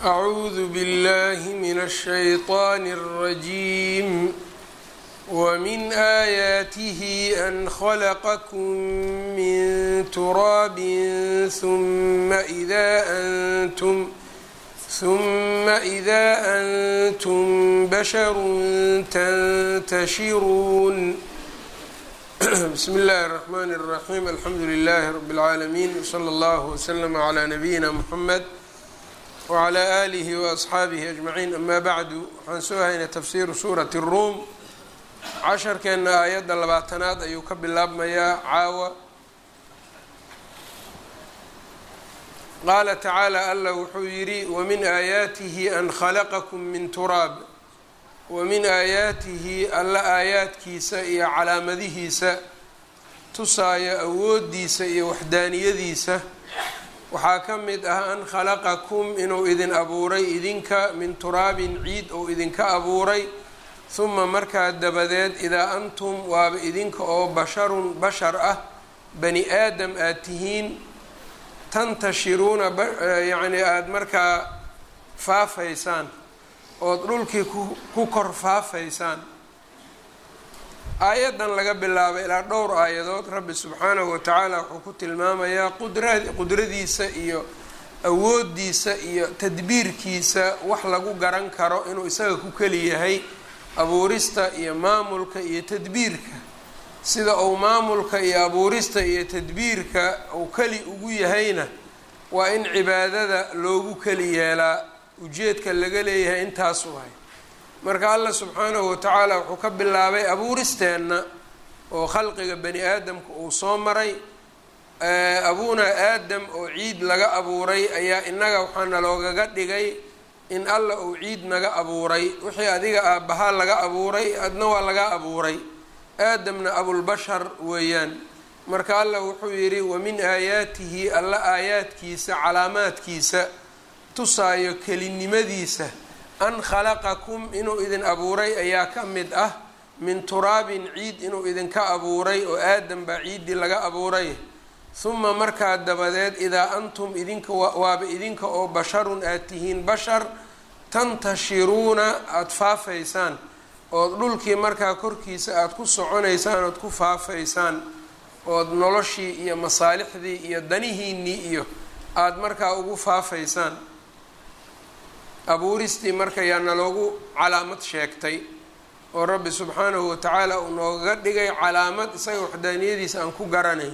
أعوذ بالله من الشيطان الرجيم ومن آياته أن خلقكم من تراب ثم إذا أنتم ثم إذا أنتم بشر تنتشرون بسم الله الرحمن الرحيم الحمد لله رب العالمين وصلى الله وسلم على نبينا محمد وعلى آله وأصxaabihi أجمعين أma bعdu waxaan soo haynay tafsiru suuraة الrum casharkeena aayadda labaatanaad ayuu ka bilaabmayaa caawa qaala tacaalى alla wuxuu yidhi wmin aayaatihi an khalaqakum min turaab wamin aayaatihi alla aayaadkiisa iyo calaamadihiisa tusaaya awoodiisa iyo waxdaaniyadiisa waxaa ka mid ah an khalaqakum inuu idin abuuray idinka min turaabin ciid ou idinka abuuray huma markaa dabadeed idaa antum waaba idinka oo basharun bashar ah bani aadam aad tihiin tantashiruuna yacni aada markaa faafaysaan ood dhulkii ku kor faafaysaan aayaddan laga bilaabay ilaa dhowr aayadood rabbi subxaanahu watacaala wuxuu ku tilmaamayaa qudra qudradiisa iyo awoodiisa iyo tadbiirkiisa wax lagu garan karo inuu isaga ku keli yahay abuurista iyo maamulka iyo tadbiirka sida uu maamulka iyo abuurista iyo tadbiirka uu keli ugu yahayna waa in cibaadada loogu keli yeelaa ujeedka laga leeyahay intaasu ahay marka allah subxaanahu watacaala wuxuu ka bilaabay abuuristeenna oo khalqiga bani aadamka uu soo maray abunaa aadam oo ciid laga abuuray ayaa innaga waxaana loogaga dhigay in alla uu ciid naga abuuray wixii adiga aabbahaa laga abuuray adna waa laga abuuray aadamna abulbashar weeyaan marka allah wuxuu yidhi wamin aayaatihi alla aayaadkiisa calaamaadkiisa tusaayo kelinimadiisa an khalaqakum inuu idin abuuray ayaa ka mid ah min turaabin ciid inuu idinka abuuray oo aadam baa ciiddii laga abuuray huma markaa dabadeed idaa antum idinka waaba idinka oo basharun aad tihiin bashar tantashiruuna aada faafaysaan ood dhulkii markaa korkiisa aada ku soconaysaan ood ku faafaysaan ood noloshii iyo masaalixdii iyo danihiinnii iyo aada markaa ugu faafaysaan abuuristii marka yaa naloogu calaamad sheegtay oo rabbi subxaanahu watacaala uu noogaga dhigay calaamad isaga waxdaaniyadiisa aan ku garanayn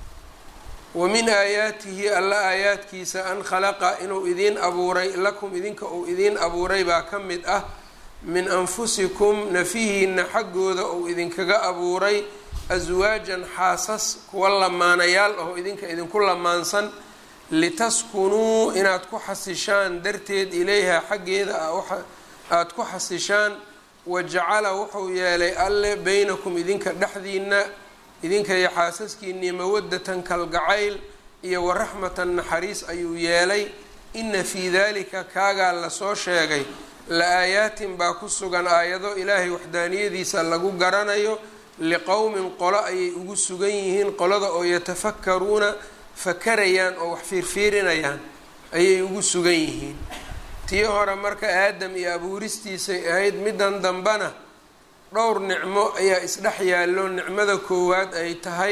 wa min aayaatihi alla aayaadkiisa an khalaqa inuu idiin abuuray lakum idinka uu idiin abuuray baa ka mid ah min anfusikum nafihiina xaggooda uu idinkaga abuuray aswaajan xaasas kuwa lamaanayaal oo idinka idinku lamaansan litaskunuu inaad ku xasishaan darteed ilayha xaggeeda aada ku xasishaan wajacala wuxuu yeelay alle beynakum idinka dhexdiina idinka iyo xaasaskiinii mawadatan kalgacayl iyo waraxmatan naxariis ayuu yeelay ina fii dalika kaagaa lasoo sheegay la-aayaatin baa ku sugan aayado ilaahay waxdaaniyadiisa lagu garanayo liqowmin qolo ayay ugu sugan yihiin qolada oo yatafakaruuna fakarayaan oo wax fiirfiirinayaan ayay ugu sugan yihiin tii hore marka aadam iyo abuuristiisay ahayd middan dambana dhowr nicmo ayaa isdhex yaallo nicmada koowaad ay tahay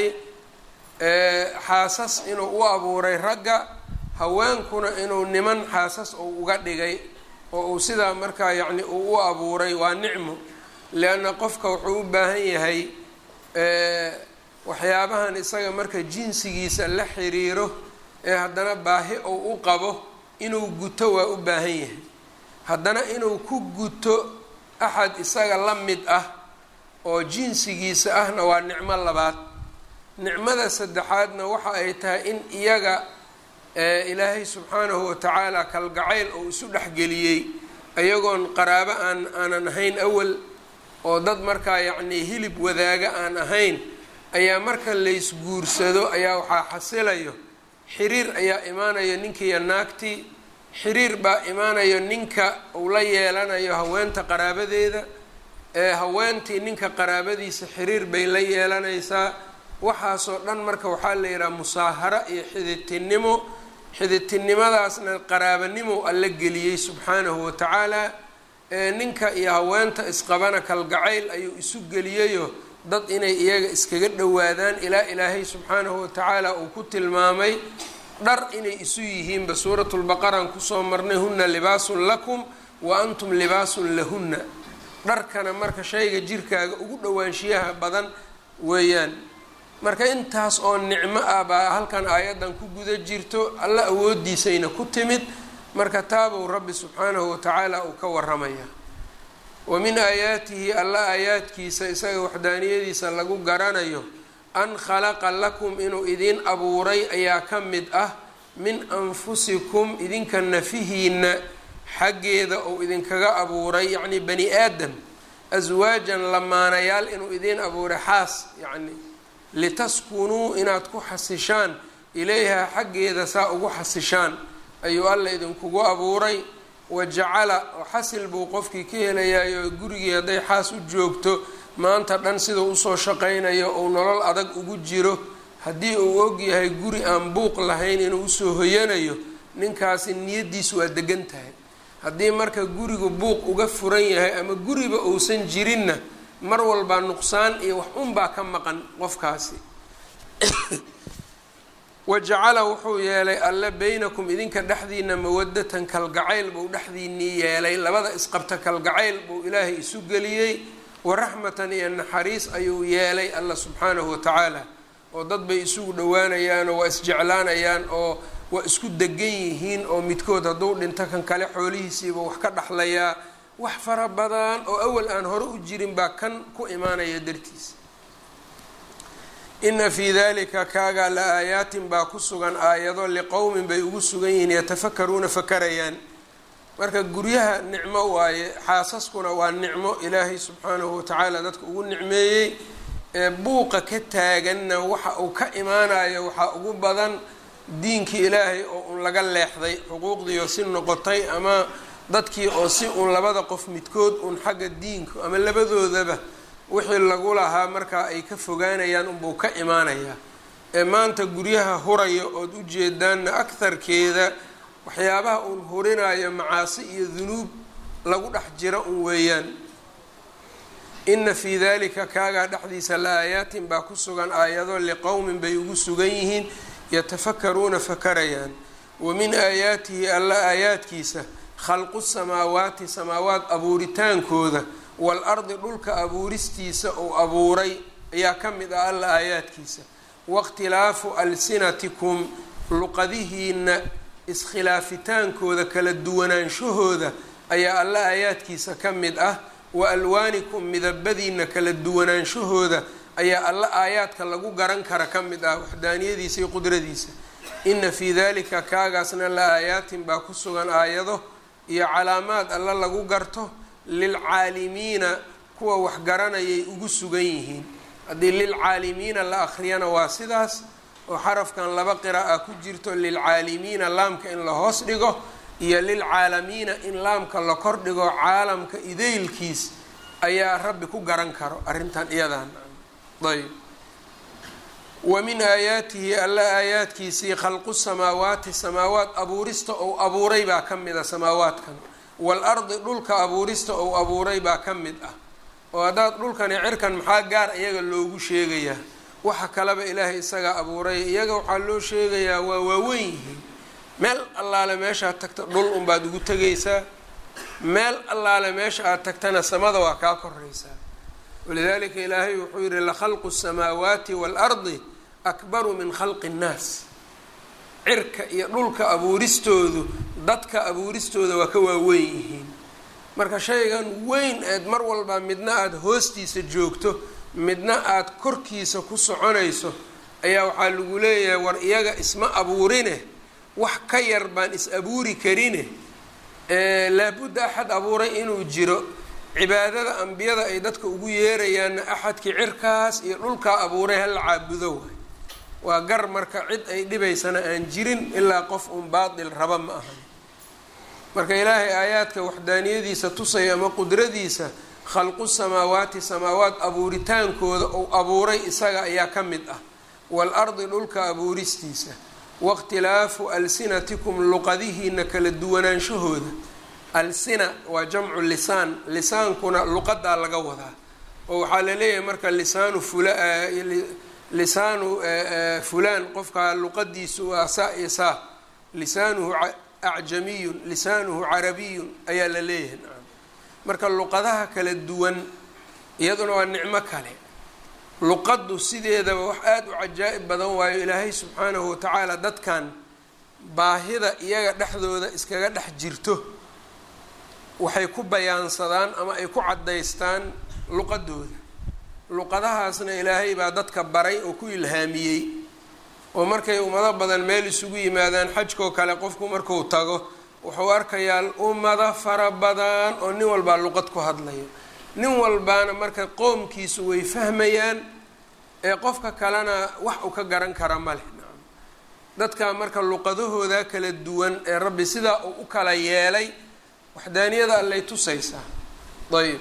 xaasas inuu u abuuray ragga haweenkuna inuu niman xaasas uu uga dhigay oo uu sidaa markaa yacni uu u abuuray waa nicmo leanna qofka wuxuu u baahan yahay waxyaabahan isaga marka jinsigiisa la xiriiro ee haddana baahi uu u qabo inuu guto waa u baahan yahay haddana inuu ku guto axad isaga la mid ah oo jinsigiisa ahna waa nicmo labaad nicmada saddexaadna waxa ay tahay in iyaga ilaahay subxaanahu watacaala kalgacayl oo isu dhexgeliyey ayagoon qaraabo aan aanan ahayn awal oo dad markaa yacnii hilib wadaaga aan ahayn ayaa marka laysguursado ayaa waxaa xasilayo xiriir ayaa imaanayo ninkiiyo naagtii xiriir baa imaanayo ninka uu la yeelanayo haweenta qaraabadeeda ee haweentii ninka qaraabadiisa xiriir bay la yeelanaysaa waxaasoo dhan marka waxaa la yidhaha musaaharo iyo xididtinimo xididtinimadaasna qaraabanimow alla geliyey subxaanahu watacaala ee ninka iyo haweenta isqabana kalgacayl ayuu isu geliyayo dad inay iyaga iskaga dhowaadaan ilaa ilaahay subxaanahu watacaala uu ku tilmaamay dhar inay isu yihiinba suuratulbaqaraan kusoo marnay hunna libaasun lakum wa antum libaasun lahunna dharkana marka shayga jirkaaga ugu dhowaanshiyaha badan weeyaan marka intaas oo nicmo ah baa halkan aayaddan ku guda jirto alla awoodiisayna ku timid marka taabuu rabbi subxaanahu watacaala uu ka waramaya wa min aayaatihi alla aayaadkiisa isaga waxdaaniyadiisa lagu garanayo an khalaqa lakum inuu idin abuuray ayaa ka mid ah min anfusikum idinka nafihiina xaggeeda uu idinkaga abuuray yacni bani aadam aswaajan lamaanayaal inuu idin abuuray xaas yacni litaskunuu inaad ku xasishaan ilayha xaggeeda saa ugu xasishaan ayuu alla idinkugu abuuray wajacala oo xasil buu qofkii ka helayaayoo gurigii hadday xaas u joogto maanta dhan siduu usoo shaqaynayo uu nolol adag ugu jiro haddii uu ogyahay guri aan buuq lahayn inuu usoo hoyanayo ninkaasi niyaddiisu waa degan tahay haddii marka gurigu buuq uga furan yahay ama guriba uusan jirinna mar walbaa nuqsaan iyo wax unbaa ka maqan qofkaasi wajacala wuxuu yeelay alle beynakum idinka dhexdiina mawadatan kalgacayl buu dhexdiinii yeelay labada isqabta kalgacayl buu ilaahay isu geliyey waraxmatan iyo naxariis ayuu yeelay alla subxaanahu watacaala oo dad bay isugu dhowaanayaan oo waa isjeclaanayaan oo waa isku degan yihiin oo midkood hadduu dhinto kan kale xoolihiisiiba wax ka dhexlayaa wax fara badan oo awal aan hore u jirin baa kan ku imaanaya dartiisa ina fii dalika kaagaa la aayaatin baa ku sugan aayado liqowmin bay ugu sugan yihiin yatafakaruuna fakarayaan marka guryaha nicmo waaye xaasaskuna waa nicmo ilaahay subxaanahu watacaala dadka ugu nicmeeyey ee buuqa ka taaganna waxa uu ka imaanayo waxaa ugu badan diinkii ilaahay oo un laga leexday xuquuqdiioo si noqotay ama dadkii oo si uun labada qof midkood uun xagga diinku ama labadoodaba wixii lagu lahaa markaa ay ka fogaanayaan unbuu ka imaanayaa ee maanta guryaha huraya ood u jeedaanna agharkeeda waxyaabaha uun hurinayo macaasi iyo dunuub lagu dhex jira un weeyaan ina fii dalika kaagaa dhexdiisa la aayaatin baa ku sugan aayado liqowmin bay ugu sugan yihiin yatafakaruuna fakarayaan wa min aayaatihi alla aayaadkiisa khalqu samaawaati samaawaat abuuritaankooda waalardi dhulka abuuristiisa uu abuuray ayaa ka mid ah alla aayaadkiisa waاkhtilaafu alsinatikum luqadihiina iskhilaafitaankooda kala duwanaanshahooda ayaa alla aayaadkiisa ka mid ah wa alwaanikum midabadiina kala duwanaanshahooda ayaa alla aayaadka lagu garan kara ka mid ah waxdaaniyadiisa iyo qudradiisa ina fii dalika kaagaasna la aayaatin baa ku sugan aayado iyo calaamaad alla lagu garto lilcaalimiina kuwa wax garanayay ugu sugan yihiin haddii lilcaalimiina la akhriyana waa sidaas oo xarafkan laba qira'a ku jirto lilcaalimiina laamka in la hoos dhigo iyo lilcaalamiina in laamka la kor dhigo caalamka idaylkiis ayaa rabbi ku garan karo arrintan iyadan ayb wa min aayaatihi alla aayaadkiisii khalqu samaawaati samaawaat abuurista ou abuuray baa ka mid ah samaawaadkan waalardi dhulka abuurista ou abuuray baa ka mid ah oo haddaad dhulkani cirkan maxaa gaar iyaga loogu sheegayaa waxa kaleba ilaahay isagaa abuuray iyaga waxaa loo sheegayaa waa waaweyn yihiin meel allaale meeshaad tagta dhul unbaad ugu tegaysaa meel allaale meesha aad tagtana samada waa kaa koraysaa walidaalika ilaahay wuxuu yihi lakhalqu الsamaawaati waalardi akbaru min khalqi اnnaas cirka iyo dhulka abuuristoodu dadka abuuristooda waa ka waaweyn yihiin marka shaygan weyn eed mar walba midna aada hoostiisa joogto midna aada korkiisa ku soconayso ayaa waxaa lagu leeyahay war iyaga isma abuurine wax ka yar baan is abuuri karine laabudda axad abuuray inuu jiro cibaadada ambiyada ay dadka ugu yeerayaanna axadkii cirkaas iyo dhulkaa abuuray hala caabudo waay waa gar marka cid ay dhibaysana aan jirin ilaa qof un baatil raba ma ahan marka ilaahay aayaadka waxdaaniyadiisa tusaya ama qudradiisa khalqu samaawaati samaawaat abuuritaankooda ou abuuray isaga ayaa ka mid ah waalardi dhulka abuuristiisa waاkhtilaafu alsinatikum luqadihiina kala duwanaanshahooda alsina waa jamcu lisaan lisaankuna luqadaa laga wadaa oo waxaa laleeyahay marka lisaanu fula lisaanu fulaan qofkaa luqadiisu waa saa iyo saa lisaanuhu acjamiyun lisaanuhu carabiyun ayaa la leeyahay nacam marka luqadaha kala duwan iyaduna waa nicmo kale luqaddu sideedaba wax aada u cajaa'ib badan waayo ilaahay subxaanahu watacaala dadkan baahida iyaga dhexdooda iskaga dhex jirto waxay ku bayaansadaan ama ay ku caddaystaan luqadooda luqadahaasna ilaahay baa dadka baray oo ku ilhaamiyey oo markay ummado badan meel isugu yimaadaan xajkoo kale qofku marku tago wuxuu arkayaa ummado fara badan oo nin walbaa luqad ku hadlayo nin walbaana marka qoomkiisu way fahmayaan ee qofka kalena wax uu ka garan kara ma leh nacam dadka marka luqadahooda kala duwan ee rabbi sidaa uu u kala yeelay waxdaaniyada allay tusaysaa ayb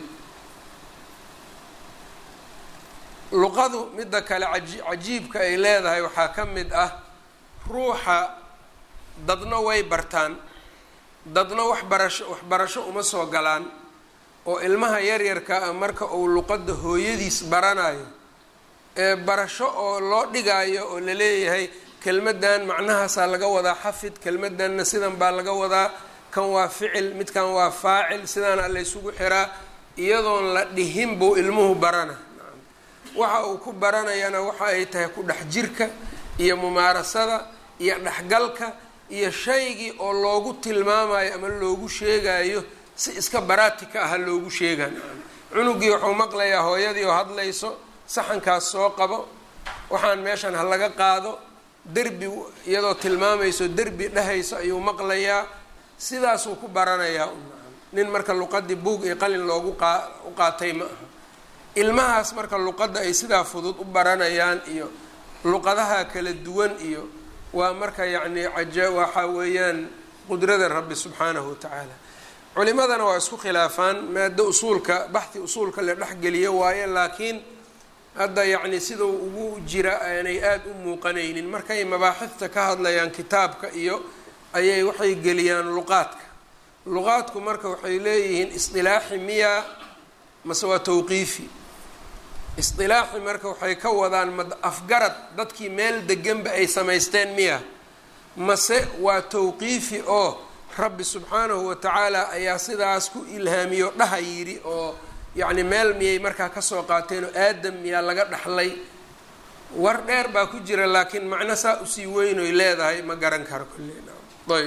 luqadu midda kale aji cajiibka ay leedahay waxaa ka mid ah ruuxa dadna way bartaan dadna waxbarasho waxbarasho uma soo galaan oo ilmaha yaryarka ah marka uu luqadda hooyadiis baranayo ee barasho oo loo dhigaayo oo la leeyahay kelmaddan macnahaasaa laga wadaa xafid kelmaddanna sidan baa laga wadaa kan waa ficil midkan waa faacil sidaana laysugu xiraa iyadoon la dhihin buu ilmuhu barana waxa uu ku baranayana waxa ay tahay ku dhex jirka iyo mumaarasada iyo dhexgalka iyo shaygii oo loogu tilmaamayo ama loogu sheegayo si iska baraatika aha loogu sheega cunugii wuxuu maqlayaa hooyadii oo hadlayso saxankaas soo qabo waxaan meeshan ha laga qaado derbi iyadoo tilmaamayso derbi dhehayso ayuu maqlayaa sidaasuu ku baranayaa nin marka luqadii buug iyo qalin loogu qaa u qaatay ma aha ilmahaas marka luqadda ay sidaa fudud u baranayaan iyo luqadaha kala duwan iyo waa marka yacni caja waxa weeyaan qudrada rabbi subxaanahu watacaala culimadana waa isku khilaafaan maado usuulka baxhi usuulka la dhexgeliyo waaye laakiin hadda yacni sidau ugu jira aanay aada u muuqanaynin markay mabaaxifta ka hadlayaan kitaabka iyo ayay waxay geliyaan luqaadka luqaadku marka waxay leeyihiin isdilaaxi miya mase waa tawqiifi isdilaaxi marka waxay ka wadaan ma afgarad dadkii meel deganba ay samaysteen miya mase waa tawqiifi oo rabbi subxaanahu watacaala ayaa sidaas ku ilhaamiyo dhaha yidhi oo yacni meel miyay markaa kasoo qaateen oo aadam miyaa laga dhaxlay war dheer baa ku jira laakiin macno saa usii weynoy leedahay ma garan karo kulle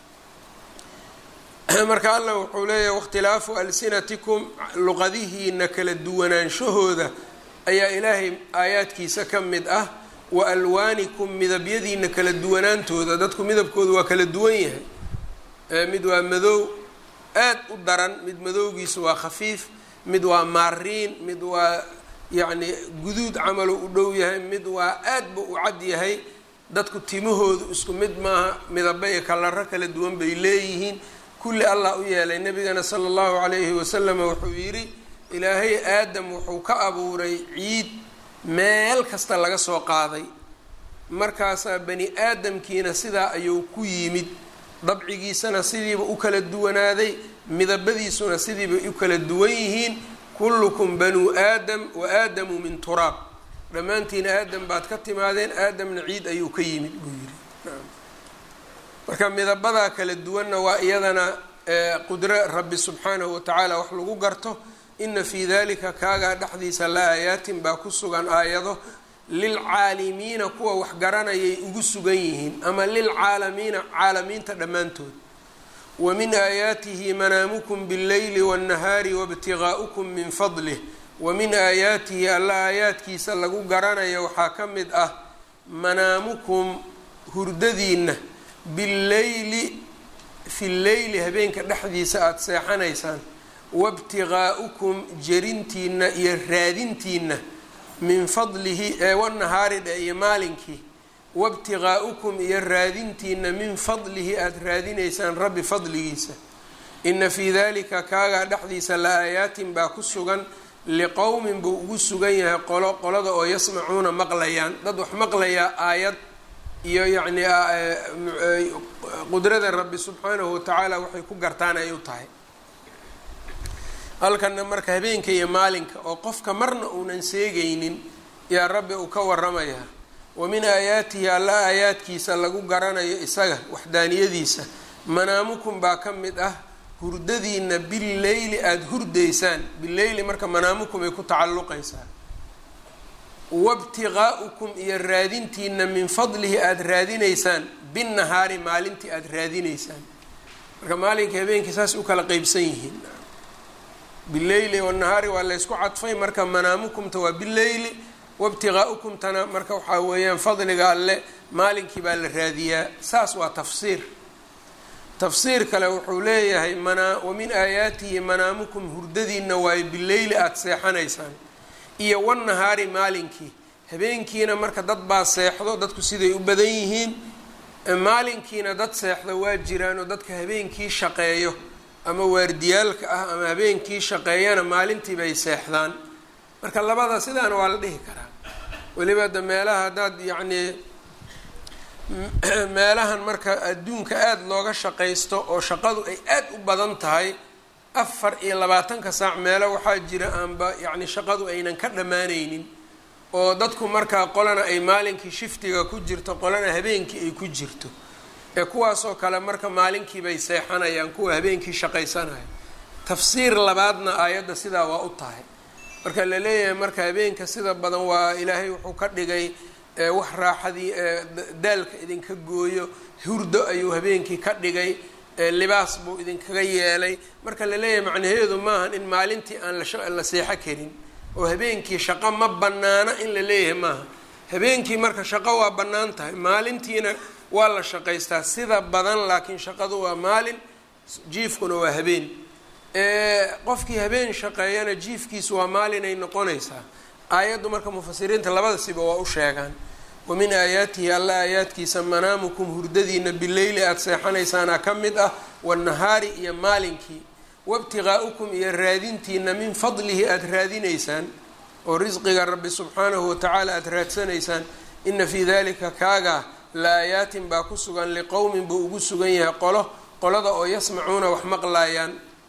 ayb marka allah wuxuu leeyahay wakhtilaafu alsinatikum luqadihiina kala duwanaanshahooda ayaa ilaahay aayaadkiisa ka mid ah wa alwaanikum midabyadiina kala duwanaantooda dadku midabkooda waa kala duwan yahay mid waa madow aad u daran mid madowgiisa waa khafiif mid waa maariin mid waa yacni guduud camalu u dhow yahay mid waa aadba u cad yahay dadku timahoodu isku mid maaha midaba iyo kalaro kala duwan bay leeyihiin kulli allah u yeelay nabigana sala allahu calayhi wasalam wuxuu yidhi ilaahay aadam wuxuu ka abuuray ciid meel kasta laga soo qaaday markaasaa bani aadamkiina sidaa ayuu ku yimid dabcigiisana sidiiba u kala duwanaaday midabadiisuna sidiibay u kala duwan yihiin kullukum banuu aadam wa aadamu min turaab dhammaantiina aadam baad ka timaadeen aadamna ciid ayuu ka yimid buu yidhi marka midabadaa kala duwanna waa iyadana qudro rabbi subxaanahu watacaala wax lagu garto ina fii dalika kaagaa dhexdiisa la aayaatin baa ku sugan aayado lilcaalimiina kuwa wax garanayay ugu sugan yihiin ama lilcaalamiina caalamiinta dhammaantood wa min aayaatihi manaamukum bاlleyli wاnnahaari wاbtigaa'ukum min fadlih wa min aayaatihi alla aayaadkiisa lagu garanayo waxaa ka mid ah manaamukum hurdadiinna billeyli fi lleyli habeenka dhexdiisa aada seexanaysaan wabtigaa'ukum jerintiina iyo raadintiina min fadlihi ee wanahaari dhe iyo maalinkii wabtigaa'ukum iyo raadintiina min fadlihi aada raadinaysaan rabbi fadligiisa ina fii dalika kaagaa dhexdiisa la aayaatin baa ku sugan liqowmin buu ugu sugan yahay qolo qolada oo yasmacuuna maqlayaan dad wax maqlayaa aayad iyo yacni qudrada rabbi subxaanahu watacaala waxay ku gartaan ay u tahay halkana marka habeenka iyo maalinka oo qofka marna uunan seegaynin yaa rabbi uu ka waramayaa wa min aayaatihi alla aayaadkiisa lagu garanayo isaga waxdaaniyadiisa manaamukum baa ka mid ah hurdadiina billeyli aada hurdaysaan bileyli marka manaamukum ay ku tacalluqaysaa wabtiqaa'ukum iyo raadintiina min fadlihi aada raadinaysaan binnahaari maalintii aada raadinaysaan marka maalinkai habeenkii saas u kala qeybsan yihiin bileyli wanahaari waa laysku cadfay marka manaamukumta waa bileyli wabtiqaa'ukumtana marka waxaa weeyaan fadliga alle maalinkii baa la raadiyaa saas waa tafsiir tafsiir kale wuxuu leeyahay mana wa min aayaatihi manaamukum hurdadiina waayo bileyli aada seexanaysaan iyo wanahaari maalinkii habeenkiina marka dad baa seexdo dadku siday u badan yihiin maalinkiina dad seexdo waa jiraan oo dadka habeenkii shaqeeyo ama waardiyaalka ah ama habeenkii shaqeeyana maalintii bay seexdaan marka labada sidaana waa la dhihi karaa weliba da meelaha haddaad yacnii meelahan marka adduunka aada looga shaqaysto oo shaqadu ay aada u badan tahay afar iyo labaatanka saac meelo waxaa jira aanba yacni shaqadu aynan ka dhammaanaynin oo dadku markaa qolana ay maalinkii shiftiga ku jirto qolana habeenkii ay ku jirto ee kuwaasoo kale marka maalinkii bay seexanayaan kuwa habeenkii shaqaysanaya tafsiir labaadna aayadda sidaa waa u tahay marka la leeyahay marka habeenka sida badan waa ilaahay wuxuu ka dhigay wax raaxadii daalka idinka gooyo hurdo ayuu habeenkii ka dhigay libaas buu idinkaga yeelay marka la leeyahay macnaheedu maahan in maalintii aan la seexo karin oo habeenkii shaqo ma bannaana in la leeyahay maaha habeenkii marka shaqo waa bannaan tahay maalintiina waa la shaqaystaa sida badan laakiin shaqadu waa maalin jiifkuna waa habeen qofkii habeen shaqeeyana jiifkiisu waa maalinay noqonaysaa aayaddu marka mufasiriinta labada siba waa u sheegaan wa min aayaatihi alla aayaadkiisa manaamukum hurdadiina bileyli aada seexanaysaana ka mid ah wanahaari iyo maalinkii wabtiqaa'ukum iyo raadintiina min fadlihi aada raadinaysaan oo risqiga rabbi subxaanahu watacaala aada raadsanaysaan ina fii dalika kaagaa la aayaatin baa ku sugan liqowmin buu ugu sugan yahay qolo qolada oo yasmacuuna wax maqlaayaan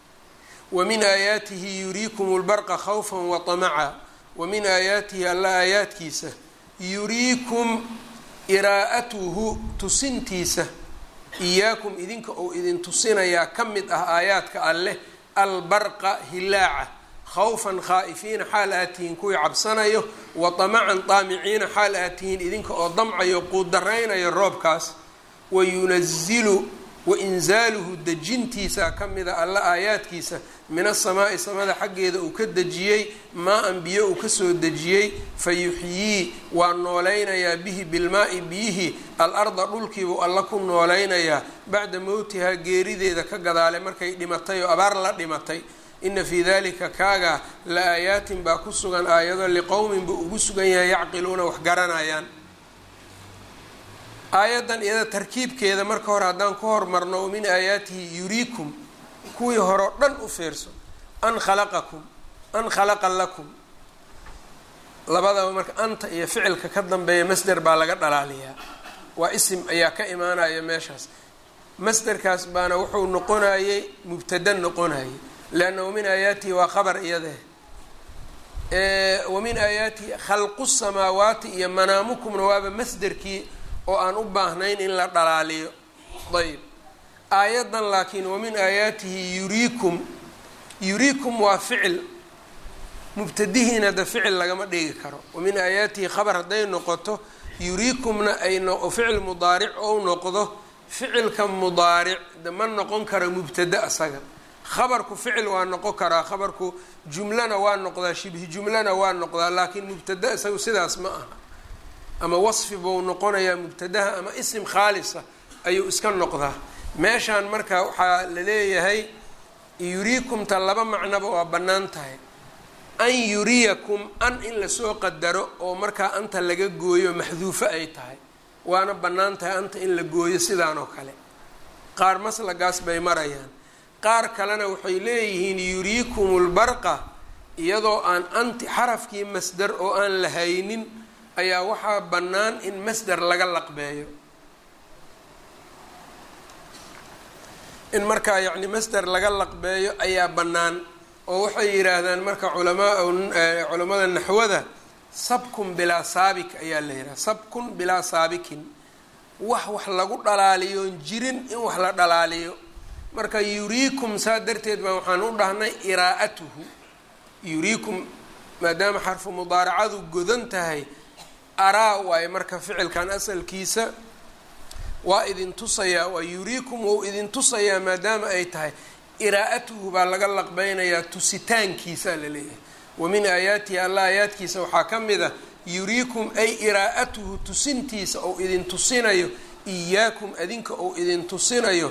wa min aayaatihi yuriikum lbarqa khawfa wa tamaca wa min aayaatihi alla aayaadkiisa yuriikum iraa'atuhu tusintiisa iyaakum idinka ou idin tusinayaa ka mid ah aayaadka alleh albarqa hilaaca khawfan khaa'ifiina xaal aad tihiin kuwii cabsanayo wa tamacan daamiciina xaal aad tihiin idinka oo damcayo quudaraynayo roobkaas wa yunazilu wa inzaaluhu dejintiisa ka mida alla aayaadkiisa min asamaa'i samada xaggeeda uu ka dejiyey maa-an biyo uu kasoo dejiyey fa yuxyii waa noolaynayaa bihi bilmaa-i biyihii al-arda dhulkiibuu alla ku noolaynayaa bacda mowtihaa geerideeda ka gadaale markay dhimatay oo abaar la dhimatay ina fii dalika kaagaa la aayaatin baa ku sugan aayado liqowmin buu ugu sugan yahay yacqiluuna wax garanayaan aayaddan iyada tarkiibkeeda marka hore haddaan ku hormarno o min aayaatihi yuriikum kuwii hore o dhan u fiirso an khalaqakum an khalaqa lakum labadaba marka anta iyo ficilka ka dambeeya masder baa laga dhalaaliyaa waa isim ayaa ka imaanaya meeshaas masderkaas baana wuxuu noqonayey mubtada noqonayay leanna wamin aayaatihi waa khabar iyadee wamin aayaatihi khalqu samaawaati iyo manaamukumna waaba masderkii oo aan u baahnayn in la dhalaaliyo ayb aayaddan laakiin wamin aayaatihi yuriikum yuriikum waa ficil mubtadihiina de ficil lagama dhigi karo wamin aayaatihi khabar hadday noqoto yuriikumna ay ficil mudaaric ou noqdo ficilka mudaaric de ma noqon karo mubtada asaga khabarku ficil waa noqon karaa khabarku jumlana waa noqdaa shibhi jumlana waa noqdaa laakiin mubtada isagu sidaas ma aha ama wasfi buu noqonayaa mubtadaha ama isim khaalisa ayuu iska noqdaa meeshaan marka waxaa la leeyahay yuriikumta laba macnoba waa bannaan tahay an yuriyakum an in lasoo qadaro oo markaa anta laga gooyo maxduufo ay tahay waana bannaan tahay anta in la gooyo sidaan oo kale qaar maslagaas bay marayaan qaar kalena waxay leeyihiin yuriikum lbarqa iyadoo aan anti xarafkii masdar oo aan la haynin ayaa waxaa bannaan in masder laga laqbeeyo in markaa yacni masder laga laqbeeyo ayaa bannaan oo waxay yidhaahdaan marka culamaa culamada naxwada sabkun bilaa saabik ayaa la yidhaha sabkun bilaa saabikin wax wax lagu dhalaaliyoon jirin in wax la dhalaaliyo marka yuriikum saa darteed baa waxaan u dhahnay iraa'atuhu yuriikum maadaama xarfu mudaaracadu godan tahay araa waaye marka ficilkan asalkiisa waa idin tusayaa waa yuriikum wou idin tusayaa maadaama ay tahay iraa'atuhu baa laga laqbeynayaa tusitaankiisaa la leeyahay wa min aayaatihi alla aayaadkiisa waxaa ka mid a yuriikum ay iraa'atuhu tusintiisa ou idin tusinayo iyaakum adinka ou idin tusinayo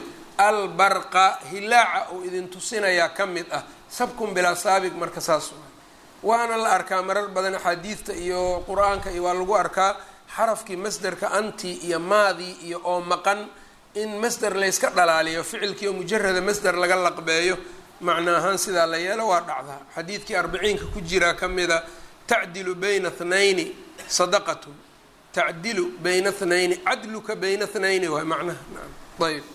albarqa hilaaca ou idin tusinayaa ka mid ah sabkun bilaa saabig marka saas waana la arkaa marar badan axaadiidta iyo qur-aanka iyo waa lagu arkaa xarafkii masderka anti iyo maadii iyo oo maqan in masder layska dhalaaliyo ficilkii oo mujarada masder laga laqbeeyo macno ahaan sidaa la yeelo waa dhacdaa xadiidkii arbiciinka ku jiraa ka mida tacdilu bayna thnayni sadaqatun tacdilu bayna thnayni cadluka bayna thnayni waay macnaha naam ayb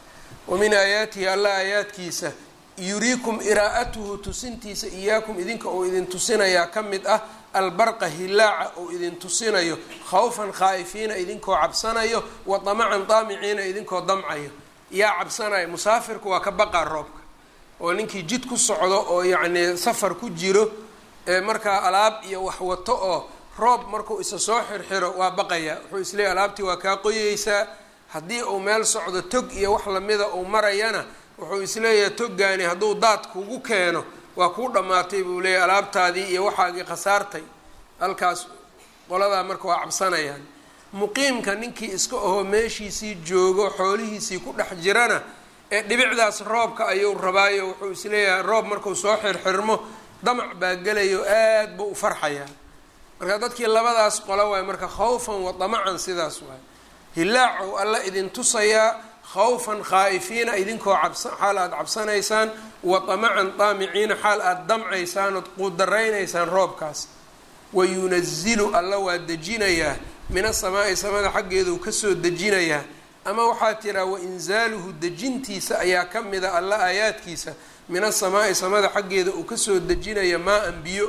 wa min aayaatihi alla aayaadkiisa yuriikum iraa'atuhu tusintiisa iyaakum idinka oo idin tusinayaa ka mid ah albarqa hilaaca oo idin tusinayo khawfan khaa'ifiina idinkoo cabsanayo wa damacan daamiciina idinkoo damcayo yaa cabsanaya musaafirku waa ka baqaa roobka oo ninkii jid ku socdo oo yacnii safar ku jiro ee markaa alaab iyo wax wato oo roob markuu isa soo xirxiro waa baqayaa wuxuu isleeyay alaabtii waa kaa qoyeysaa haddii uu meel socdo tog iyo wax lamida uu marayana wuxuu isleeyahay toggaani hadduu daad kugu keeno waa kuu dhammaatay buu leeyahy alaabtaadii iyo waxaagii khasaartay halkaas qoladaa marka waa cabsanayaan muqiimka ninkii iska ahoo meeshiisii joogo xoolihiisii ku dhex jirana ee dhibicdaas roobka ayuu rabaayo wuxuu isleeyahay roob markuu soo xirxirmo damac baa gelayo aad buu u farxayaa marka dadkii labadaas qolo waay marka khawfan wa damacan sidaas waay hilaacow alla idin tusayaa khawfan khaa'ifiina idinkoo cabsa xaal aada cabsanaysaan wa damacan daamiciina xaal aada damcaysaan ood quudaraynaysaan roobkaas wa yunazilu alla waa dejinayaa min asamaa'i samada xaggeeduu kasoo dejinayaa ama waxaa tiraa wa inzaaluhu dejintiisa ayaa ka mida alla aayaadkiisa min asamaa'i samada xaggeeda uu kasoo dejinaya maa-an biyo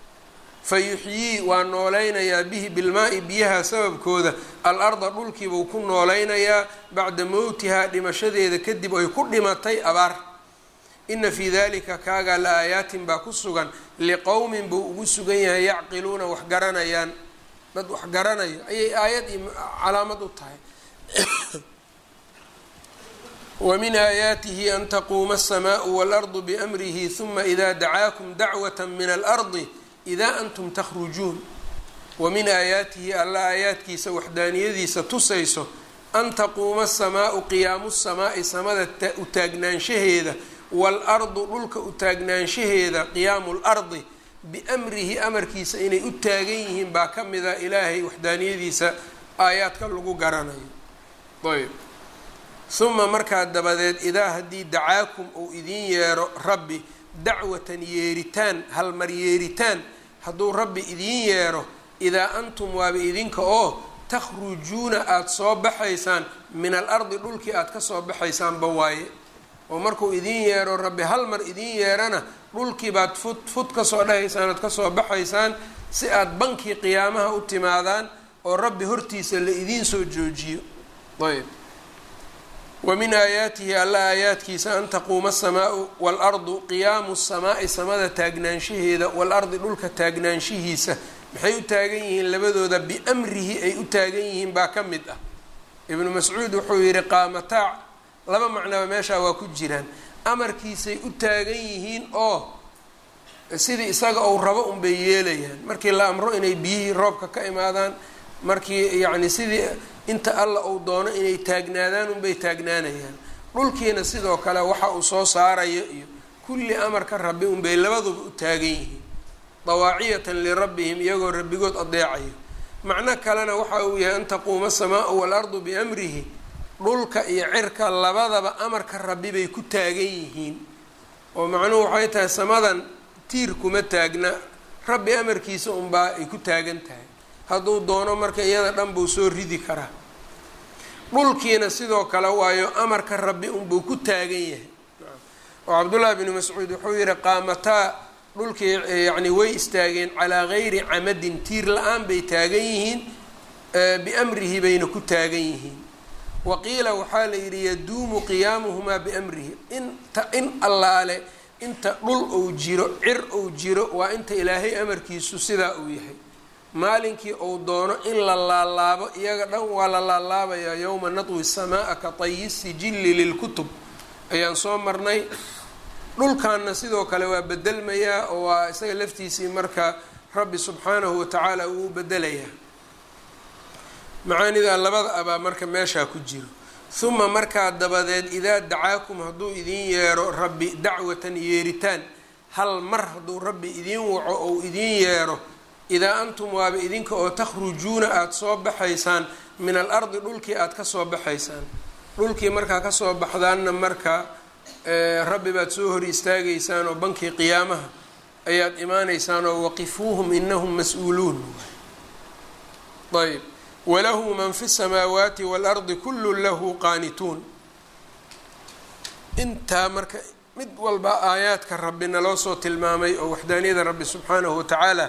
fa yuxyii waa nooleynayaa bihi bilmaa-i biyaha sababkooda al arda dhulkiibuu ku nooleynayaa bacda mowtihaa dhimashadeeda kadib ay ku dhimatay abaar ina fii dalika kaagaa la aayaatin baa ku sugan liqowmin buu ugu sugan yahay yacqiluuna wax garanayaan dad wax garanayo ayay aayad iyo calaamad u tahay wa min aayaatihi an taquuma asamaau waalardu biamrihi huma ida dacaakum dacwata min alardi idaa antum takhrujuun wa min aayaatihi alla aayaadkiisa waxdaaniyadiisa tusayso an taquuma asamaau qiyaamu samaa'i samada u taagnaanshaheeda waalardu dhulka u taagnaanshaheeda qiyaamu lardi biamrihi amarkiisa inay u taagan yihiin baa ka mida ilaahay waxdaaniyadiisa aayaadka lagu garanayo ayb uma markaa dabadeed idaa haddii dacaakum uu idiin yeero rabbi dacwatan yeeritaan halmar yeeritaan hadduu rabbi idiin yeero idaa antum waaba idinka oo takhrujuuna aada soo baxaysaan min alardi dhulkii aada ka soo baxaysaanba waaye oo markuu idiin yeero rabbi hal mar idiin yeerana dhulkii baad fud fud kasoo dhahaysaan ood kasoo baxaysaan si aada bankii qiyaamaha u timaadaan oo rabbi hortiisa la idiin soo joojiyo ayb wa min aayaatihi alla aayaadkiisa an taquuma asamaau waalardu qiyaamu samaa'i samada taagnaanshaheeda waalardi dhulka taagnaanshihiisa maxay u taagan yihiin labadooda biamrihi ay u taagan yihiin baa ka mid ah ibnu mascuud wuxuu yidhi qaamataac laba macnaba meeshaa waa ku jiraan amarkiisay u taagan yihiin oo sidii isaga uu rabo unbay yeelayaan markii la amro inay biyihii roobka ka imaadaan markii yacni sidii inta alla uu doono inay taagnaadaan unbay taagnaanayaan dhulkiina sidoo kale waxa uu soo saarayo iyo kulli amarka rabbi unbay labaduba u taagan yihiin dawaaciyatan lirabbihim iyagoo rabbigood adeecayo macno kalena waxa uu yahay an taquuma asamaau waalardu biamrihi dhulka iyo cirka labadaba amarka rabbi bay ku taagan yihiin oo macnuhu waxay tahay samadan tiir kuma taagna rabbi amarkiisa unbaa ay ku taagan tahay hadduu doono marka iyada dhan buu soo ridi karaa dhulkiina sidoo kale waayo amarka rabbi unbuu ku taagan yahay oo cabdullaahi bnu mascuud wuxuu yihi qaamataa dhulkii yacni way istaageen calaa gayri camadin tiir la-aan bay taagan yihiin biamrihi bayna ku taagan yihiin wa qiila waxaa la yidhi yaduumu qiyaamuhumaa biamrihi inta in allaale inta dhul ou jiro cir ou jiro waa inta ilaahay amarkiisu sidaa uu yahay maalinkii ou doono in la laalaabo iyaga dhan waa la laalaabayaa yowma natwi samaa ka tayi sijilli lilkutub ayaan soo marnay dhulkanna sidoo kale waa bedelmayaa oo waa isaga laftiisii marka rabbi subxaanahu watacaala uu u bedelayaa macaanida labada abaa marka meeshaa ku jiro huma markaa dabadeed idaa dacaakum hadduu idin yeero rabbi dacwatan yeeritaan hal mar hadduu rabbi idiin waco ou idiin yeero idaa antum waaba idinka oo takhrujuuna aada soo baxaysaan min al ardi dhulkii aada kasoo baxaysaan dhulkii markaa kasoo baxdaanna marka rabbi baad soo hor istaagaysaan oo bankii qiyaamaha ayaad imaanaysaan oo waqifuuhum inahum mas-uuluun ayb walahu man fi الsamaawaati wاlardi kulu lahu qaanituun intaa marka mid walba aayaadka rabbi naloo soo tilmaamay oo waxdaaniyada rabbi subxaanahu watacaala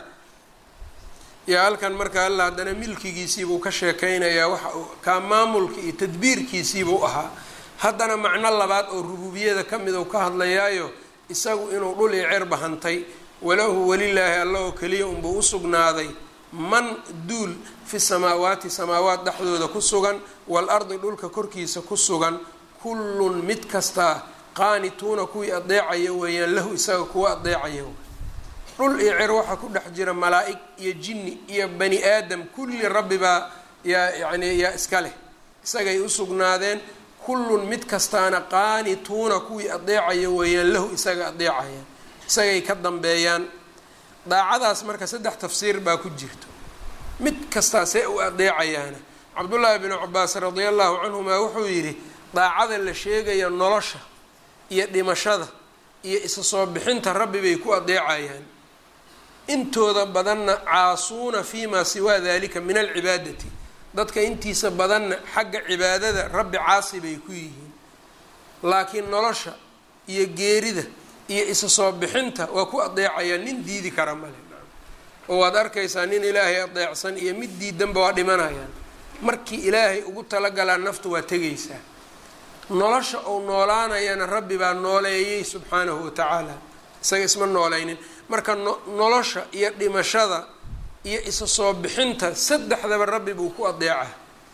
yaa halkan marka alla haddana milkigiisiibuu ka sheekeynayaa waxa kaa maamulka iyo tadbiirkiisiibuu ahaa haddana macno labaad oo rububiyada ka mid uu ka hadlayaayo isagu inuu dhul iyo cerba hantay walahu welilaahi alla oo keliya unbuu usugnaaday man duul fi samaawaati samaawaat dhexdooda ku sugan waalardi dhulka korkiisa ku sugan kullun mid kastaa qaanituuna kuwii adeecaya weeyaan lahu isaga kuwa adeecaya dhul iyo cer waxaa ku dhex jira malaa-ig iyo jinni iyo bani aadam kulli rabbi baa yaa yacni yaa iska leh isagay usugnaadeen kullun mid kastaana qaanituuna kuwii adeecaya weeyaan lahu isaga adeecaya isagay ka dambeeyaan daacadaas marka saddex tafsiir baa ku jirto mid kastaa see u adeecayaana cabdullaahi bnu cabaas radia allahu canhuma wuxuu yidhi daacada la sheegaya nolosha iyo dhimashada iyo isa soo bixinta rabbi bay ku adeecayaan intooda badanna caasuuna fi maa siwaa dalika min alcibaadati dadka intiisa badanna xagga cibaadada rabbi caasi bay ku yihiin laakiin nolosha iyo geerida iyo isa soo bixinta waa ku adeecayaan nin diidi kara male oo waad arkaysaa nin ilaahay adeecsan iyo mid diidanba waa dhimanayaan markii ilaahay ugu talagalaa naftu waa tegaysaa nolosha uu noolaanayana rabbi baa nooleeyey subxaanahu watacaala isaga isma nooleynin marka nolosha iyo dhimashada iyo isa soo bixinta saddexdaba rabbi buu ku adeecaa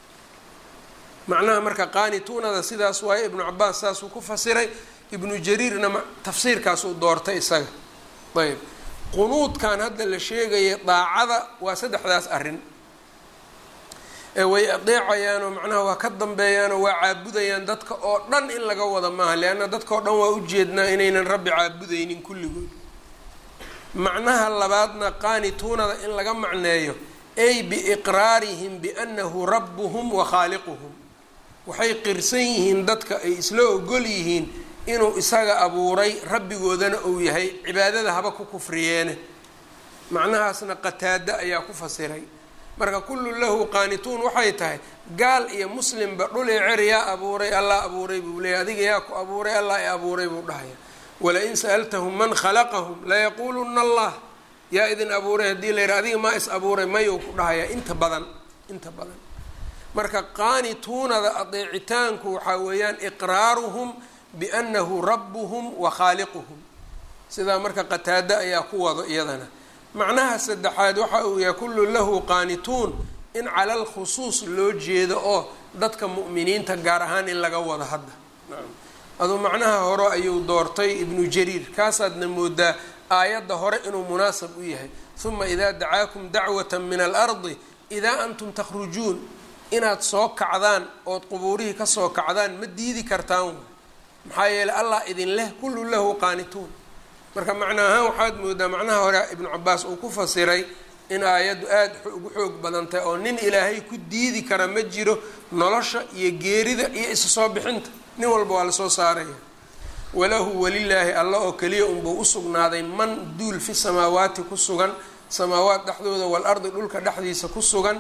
macnaha marka qaanituunada sidaas waaye ibnu cabaas saasuu ku fasiray ibnu jariirna tafsiirkaasuu doortay isaga ayb qunuudkan hadda la sheegaya daacada waa saddexdaas arrin ee way adeecayaanoo macnaha waa ka dambeeyaanoo waa caabudayaan dadka oo dhan in laga wada maaha leanna dadka oo dhan waa ujeednaa inaynan rabbi caabudaynin kulligood macnaha labaadna qaanituunada in laga macneeyo ay biiqraarihim biannahu rabbuhum wa khaaliquhum waxay qirsan yihiin dadka ay isla ogol yihiin inuu isaga abuuray rabbigoodana uu yahay cibaadada haba ku kufriyeene macnahaasna qataada ayaa ku fasiray marka kullu lahu qaanituun waxay tahay gaal iyo muslimba dhul i cer yaa abuuray allah abuuray buu leeyay adiga yaa ku abuuray allah i abuuray buu dhahaya walain sa'altahum man khalaqahum layaquuluna allah yaa idin abuuray haddii la yidhaha adiga maa is abuuray mayuu ku dhahayaa inta badan inta badan marka qaanituunada adeecitaanku waxaa weeyaan iqraaruhum biannahu rabbuhum wa khaaliquhum sidaa marka qataado ayaa ku wado iyadana macnaha saddexaad waxa uu yahay kullu lahu qaanituun in cala lkhusuus loo jeedo oo dadka mu'miniinta gaar ahaan in laga wado hadda aduu macnaha hore ayuu doortay ibnu jariir kaasaadna moodaa aayadda hore inuu munaasab u yahay huma idaa dacaakum dacwata min alardi idaa antum takhrujuun inaad soo kacdaan ood qubuurihii kasoo kacdaan ma diidi kartaan maxaa yeeley allah idin leh kullu lahu qaanituun marka macna ahaan waxaad moodaa macnaha hore ibnu cabaas uu ku fasiray in aayaddu aada ugu xoog badan tahay oo nin ilaahay ku diidi kara ma jiro nolosha iyo geerida iyo isa soo bixinta nin walba waa lasoo saaraya walahu welilaahi alla oo keliya unbuu usugnaaday man duul fi samaawaati ku sugan samaawaat dhexdooda waalardi dhulka dhexdiisa ku sugan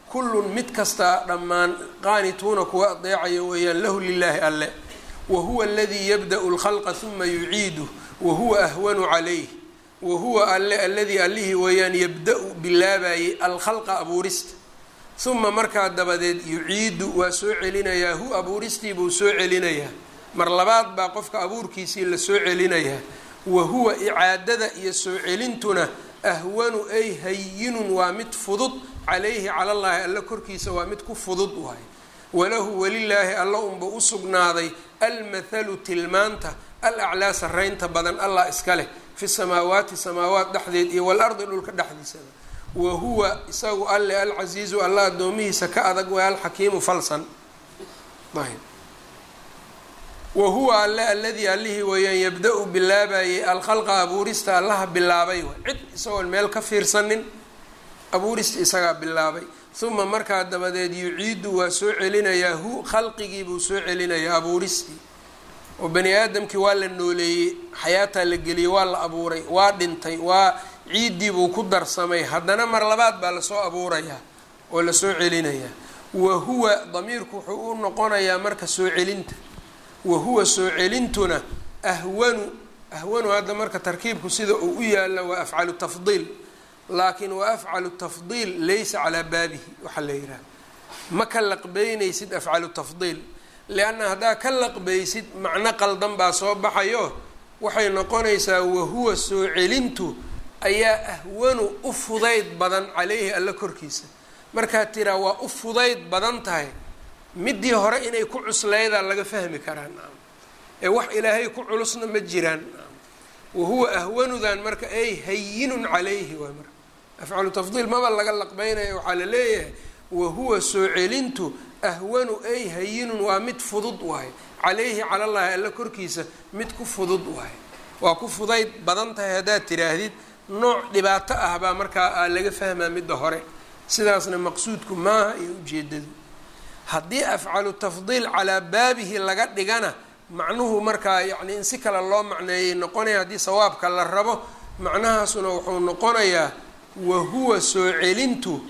kullun mid kastaa dhammaan qaanituuna kuwa adeecaya weeyaan lahu lilaahi alle wa huwa aladii yabda'u lkhalqa huma yuciiduh wa huwa ahwanu calayh wa huwa alle alladii allihii weeyaan yabda-u bilaabayay alkhalqa abuurista huma markaa dabadeed yuciidu waa soo celinayaa hu abuuristii buu soo celinayaa mar labaad baa qofka abuurkiisii la soo celinayaa wa huwa icaadada iyo soo celintuna ahwanu ay hayinun waa mid fudud calayhi cala llaahi alla korkiisa waa mid ku fudud waay walahu welilaahi alla unba u sugnaaday almathalu tilmaanta al aclaa sarraynta badan allah iska leh fi samaawaati samaawaat dhexdeed iyo walardi dhulka dhexdiisaba wa huwa isagu alle alcasiizu alla addoomihiisa ka adag waa alxakiimu falsan ayb wa huwa alle alladii allihii weeyaan yabda-u bilaabayay alkhalqa abuurista allaha bilaabay wa cid isagoon meel ka fiirsanin abuurista isagaa bilaabay uma markaa dabadeed yuciidu waa soo celinayaa hu khalqigii buu soo celinayaa abuuristii oo bani aadamkii waa la nooleeyey xayaataa la geliyey waa la abuuray waa dhintay waa ciiddii buu ku darsamay haddana mar labaad baa lasoo abuurayaa oo lasoo celinayaa wa huwa damiirku wuxuu u noqonayaa marka soo celinta wa huwa soo celintuna ahwanu ahwanu hadda marka tarkiibku sida uu u yaalla waa afcalu tafdiil laakiin wa afcalu tafdiil laysa calaa baabihi waxaa la yidhaha ma ka laqbeynaysid afcalu tafdiil lianna haddaa ka laqbaysid macno qaldan baa soo baxayo waxay noqonaysaa wahuwa soo celintu ayaa ahwanu u fudayd badan caleyhi alla korkiisa markaad tiraa waa u fudayd badan tahay midii hore inay ku cusleydaa laga fahmi karaa ee wax ilaahay ku culusna ma jiraan wahuwa ahwanudan marka ay hayinun calayhi waay marka afcalu tafdiil maba laga laqbeynaya waxaa la leeyahay wahuwa soo celintu ahwanu ay hayinun waa mid fudud waaye calayhi cala llahi alla korkiisa mid ku fudud waaye waa ku fudayd badan tahay haddaad tidhaahdid nooc dhibaato ah baa markaa aa laga fahmaa midda hore sidaasna maqsuudku maaha iyo ujeedadu haddii afcalu tafdiil calaa baabihi laga dhigana macnuhu markaa yacni in si kale loo macneeyay noqonaya haddii sawaabka la rabo macnahaasuna wuxuu noqonayaa wahuwa soo celintu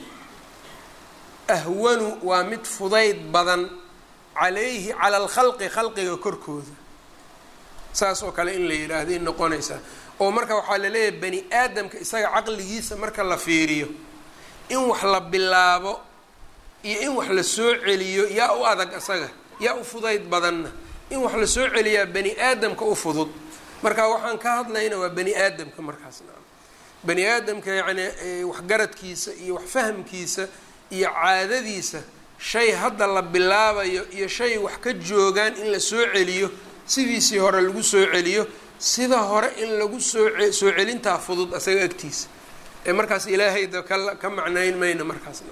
ahwanu waa mid fudayd badan calayhi cala alkhalqi khalqiga korkooda saas oo kale in la yidhaahday noqonaysaa oo marka waxaa laleeyahay bani aadamka isaga caqligiisa marka la fiiriyo in wax la bilaabo iyo in wax la soo celiyo yaa u adag isaga yaa u fudayd badanna in wax la soo celiyaa bani aadamka u fudud marka waxaan ka hadlayna waa bani aadamka markaasna bani aadamka yacni waxgaradkiisa iyo wax fahamkiisa iyo caadadiisa shay hadda la bilaabayo iyo shay wax ka joogaan in la soo celiyo sidiisii hore lagu soo celiyo sida hore in lagu soo soo celintaa fudud isaga agtiisa ee markaas ilaahayda ka ka macnayn mayna markaasna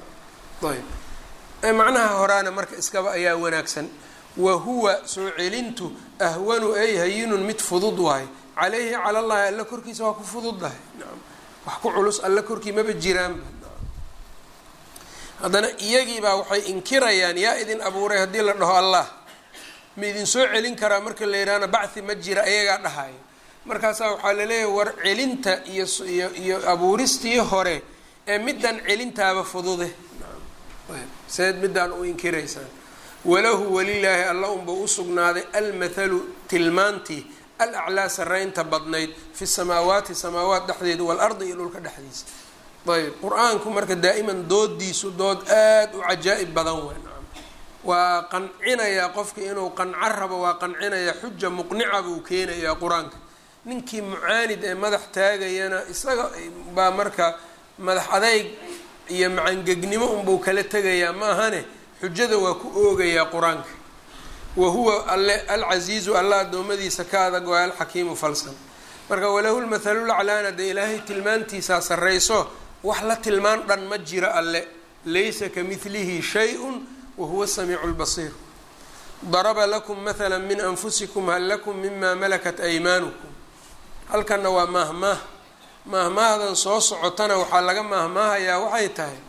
ayb macnaha horaana marka iskaba ayaa wanaagsan wa huwa soo celintu ahwanu ay hayinun mid fudud waayo calayhi cala llahi alla korkiisa waa ku fududdahay nacam wax ku culus alla korkii maba jiraanba haddana iyagiibaa waxay inkirayaan yaa idin abuuray haddii la dhaho allah ma idin soo celin karaa marka la yidhaahna bacthi ma jira ayagaa dhahayo markaasaa waxaa laleeyahay war celinta iyo iyo iyo abuuristii hore ee middan celintaaba fudude seed middaan u inkiraysaan walahu walilaahi alla unba u sugnaaday almathalu tilmaantii al aclaa sarraynta badnayd fi samaawaati samaawaat dhexdeeda waalardi iyo dhulka dhexdiisa ayb qur-aanku marka daa'iman doodiisu dood aada u cajaa'ib badan wey nacam waa qancinayaa qofka inuu qanco rabo waa qancinayaa xuja muqnica buu keenayaa qur-aanka ninkii mucaanid ee madax taagayana isaga baa marka madax adayg iyo macangegnimo unbuu kala tegayaa ma ahane xujada waa ku oogayaa qur-aanka wa huwa alle alcasiizu alla addoommadiisa ka adag waa alxakiimu falsan marka walahu lmathalulaclaana dee ilaahay tilmaantiisaa sarrayso wax la tilmaan dhan ma jiro alle laysa ka midlihi shay-un wahuwa samiicu lbasiir daraba lakum mathala min anfusikum hal lakum mima malakat aymaanukum halkanna waa maahmaah maahmaahdan soo socotana waxaa laga maahmaahayaa waxay tahay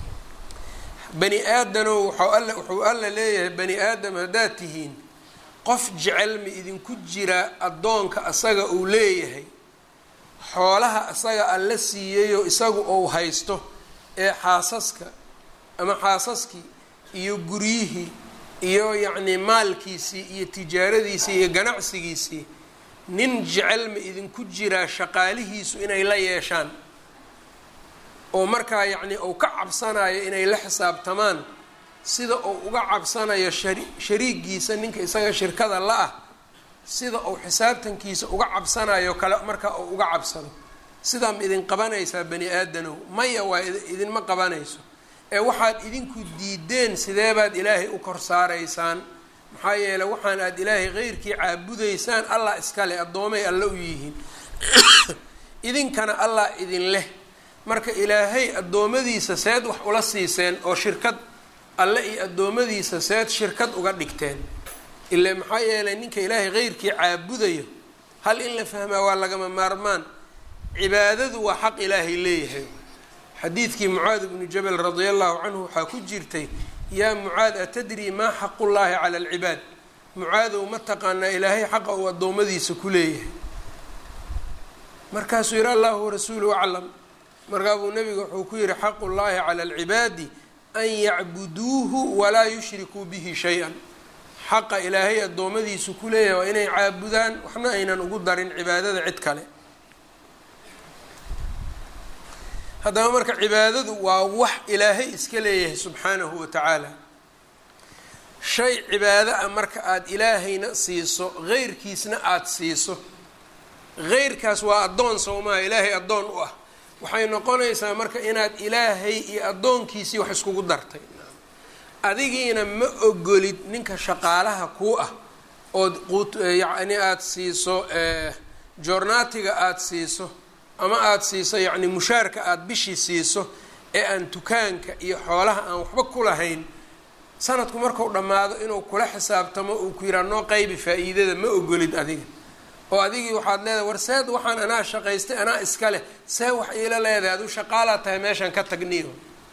bani aadanow waxau alla wuxuu alla leeyahay bani aadam haddaad tihiin qof jecel ma idinku jira addoonka asaga uu leeyahay xoolaha asaga alla siiyeyoo isagu ou haysto ee xaasaska ama xaasaskii iyo guryihii iyo yacnii maalkiisii iyo tijaaradiisii iyo ganacsigiisii nin jecel ma idinku jiraa shaqaalihiisu inay la yeeshaan oo markaa yacnii uu ka cabsanayo inay la xisaabtamaan sida uu uga cabsanayo shari shariigiisa ninka isaga shirkada la-ah sida uu xisaabtankiisa uga cabsanayo kale markaa uu uga cabsado sidaa ma idin qabanaysaa bani aadanow maya waa idinma qabanayso ee waxaad idinku diideen sideebaad ilaahay u kor saaraysaan maxaa yeeley waxaan aad ilaahay keyrkii caabudaysaan allah iskale addoomay alle u yihiin idinkana allah idin leh marka ilaahay addoommadiisa seed wax ula siiseen oo shirkad alle iyo addoommadiisa seed shirkad uga dhigteen ile maxaa yeelay ninka ilaahay keyrkii caabudayo hal in la fahmaa waa lagama maarmaan cibaadadu waa xaq ilaahay leeyahay xadiidkii mucaad bnu jabal radia allahu canhu waxaa ku jirtay yaa mucaad atadrii maa xaqullaahi cala alcibaad mucaadow ma taqaanaa ilaahay xaqa uu addoommadiisa ku leeyahay markaasuu yihi allahu warasuuluhu aclam markaa buu nabiga wuxuu ku yihi xaqu llaahi cala alcibaadi an yacbuduuhu walaa yushrikuu bihi shay-an xaqa ilaahay addoommadiisu ku leeyahay waa inay caabudaan waxna aynan ugu darin cibaadada cid kale haddaba marka cibaadadu waa wax ilaahay iska leeyahay subxaanahu wa tacaala shay cibaado ah marka aada ilaahayna siiso heyrkiisna aada siiso heyrkaas waa addoon sowmaha ilaahay addoon u ah waxay noqonaysaa marka inaad ilaahay iyo addoonkiisii wax iskugu dartay adigiina ma ogolid ninka shaqaalaha kuu ah ood qut yacni aada siiso joornaatiga aada siiso ama aada siiso yacni mushaarka aada bishii siiso ee aan dukaanka iyo xoolaha aan waxba ku lahayn sanadku marku dhammaado inuu kula xisaabtamo uu ku yihaa noo qaybi faa-iidada ma ogolid adiga oo adigii waxaad leedahay war seed waxaan anaa shaqaystay anaa iska leh see wax iila leedahay aduu shaqaalaa tahay meeshaan ka tagniyo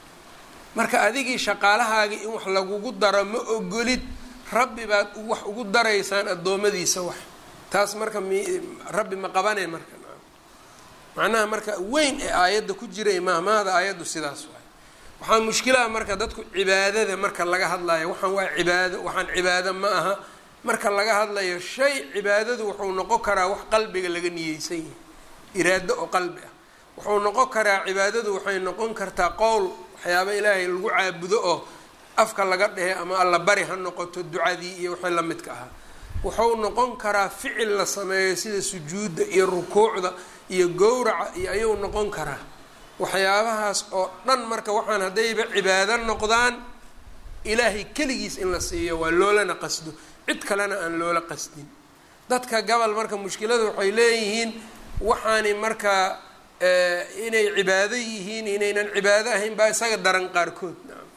marka adigii shaqaalahaagii in wax lagugu daro ma ogolid rabbi baad wax ugu daraysaan addoommadiisa wax taas marka m rabbi ma qabanay marka macnaha marka weyn ee aayadda ku jiray maahmaahda aayaddu sidaas waay waxaa mushkilaha marka dadku cibaadada marka laga hadlayo waxaan waa cibaado waxaan cibaado ma aha marka laga hadlayo shay cibaadadu wuxuu noqon karaa wax qalbiga laga niyeysan yahay iraado oo qalbi ah wuxuu noqon karaa cibaadadu waxay noqon kartaa qowl waxyaaba ilaahay lagu caabudo oo afka laga dhehe ama alla bari ha noqoto ducadii iyo wixii la midka ahaa wuxuu noqon karaa ficil la sameeyo sida sujuudda iyo rukuucda iyo gowraca iyo ayuu noqon karaa waxyaabahaas oo dhan marka waxaan haddayba cibaado noqdaan ilaahay keligiis in la siiyo waa loolana qasdo cid kalena aan loola qasdin dadka gabal marka mushkiladu waxay leeyihiin waxaani markaa inay cibaado yihiin inaynan cibaado ahayn baa isaga daran qaarkood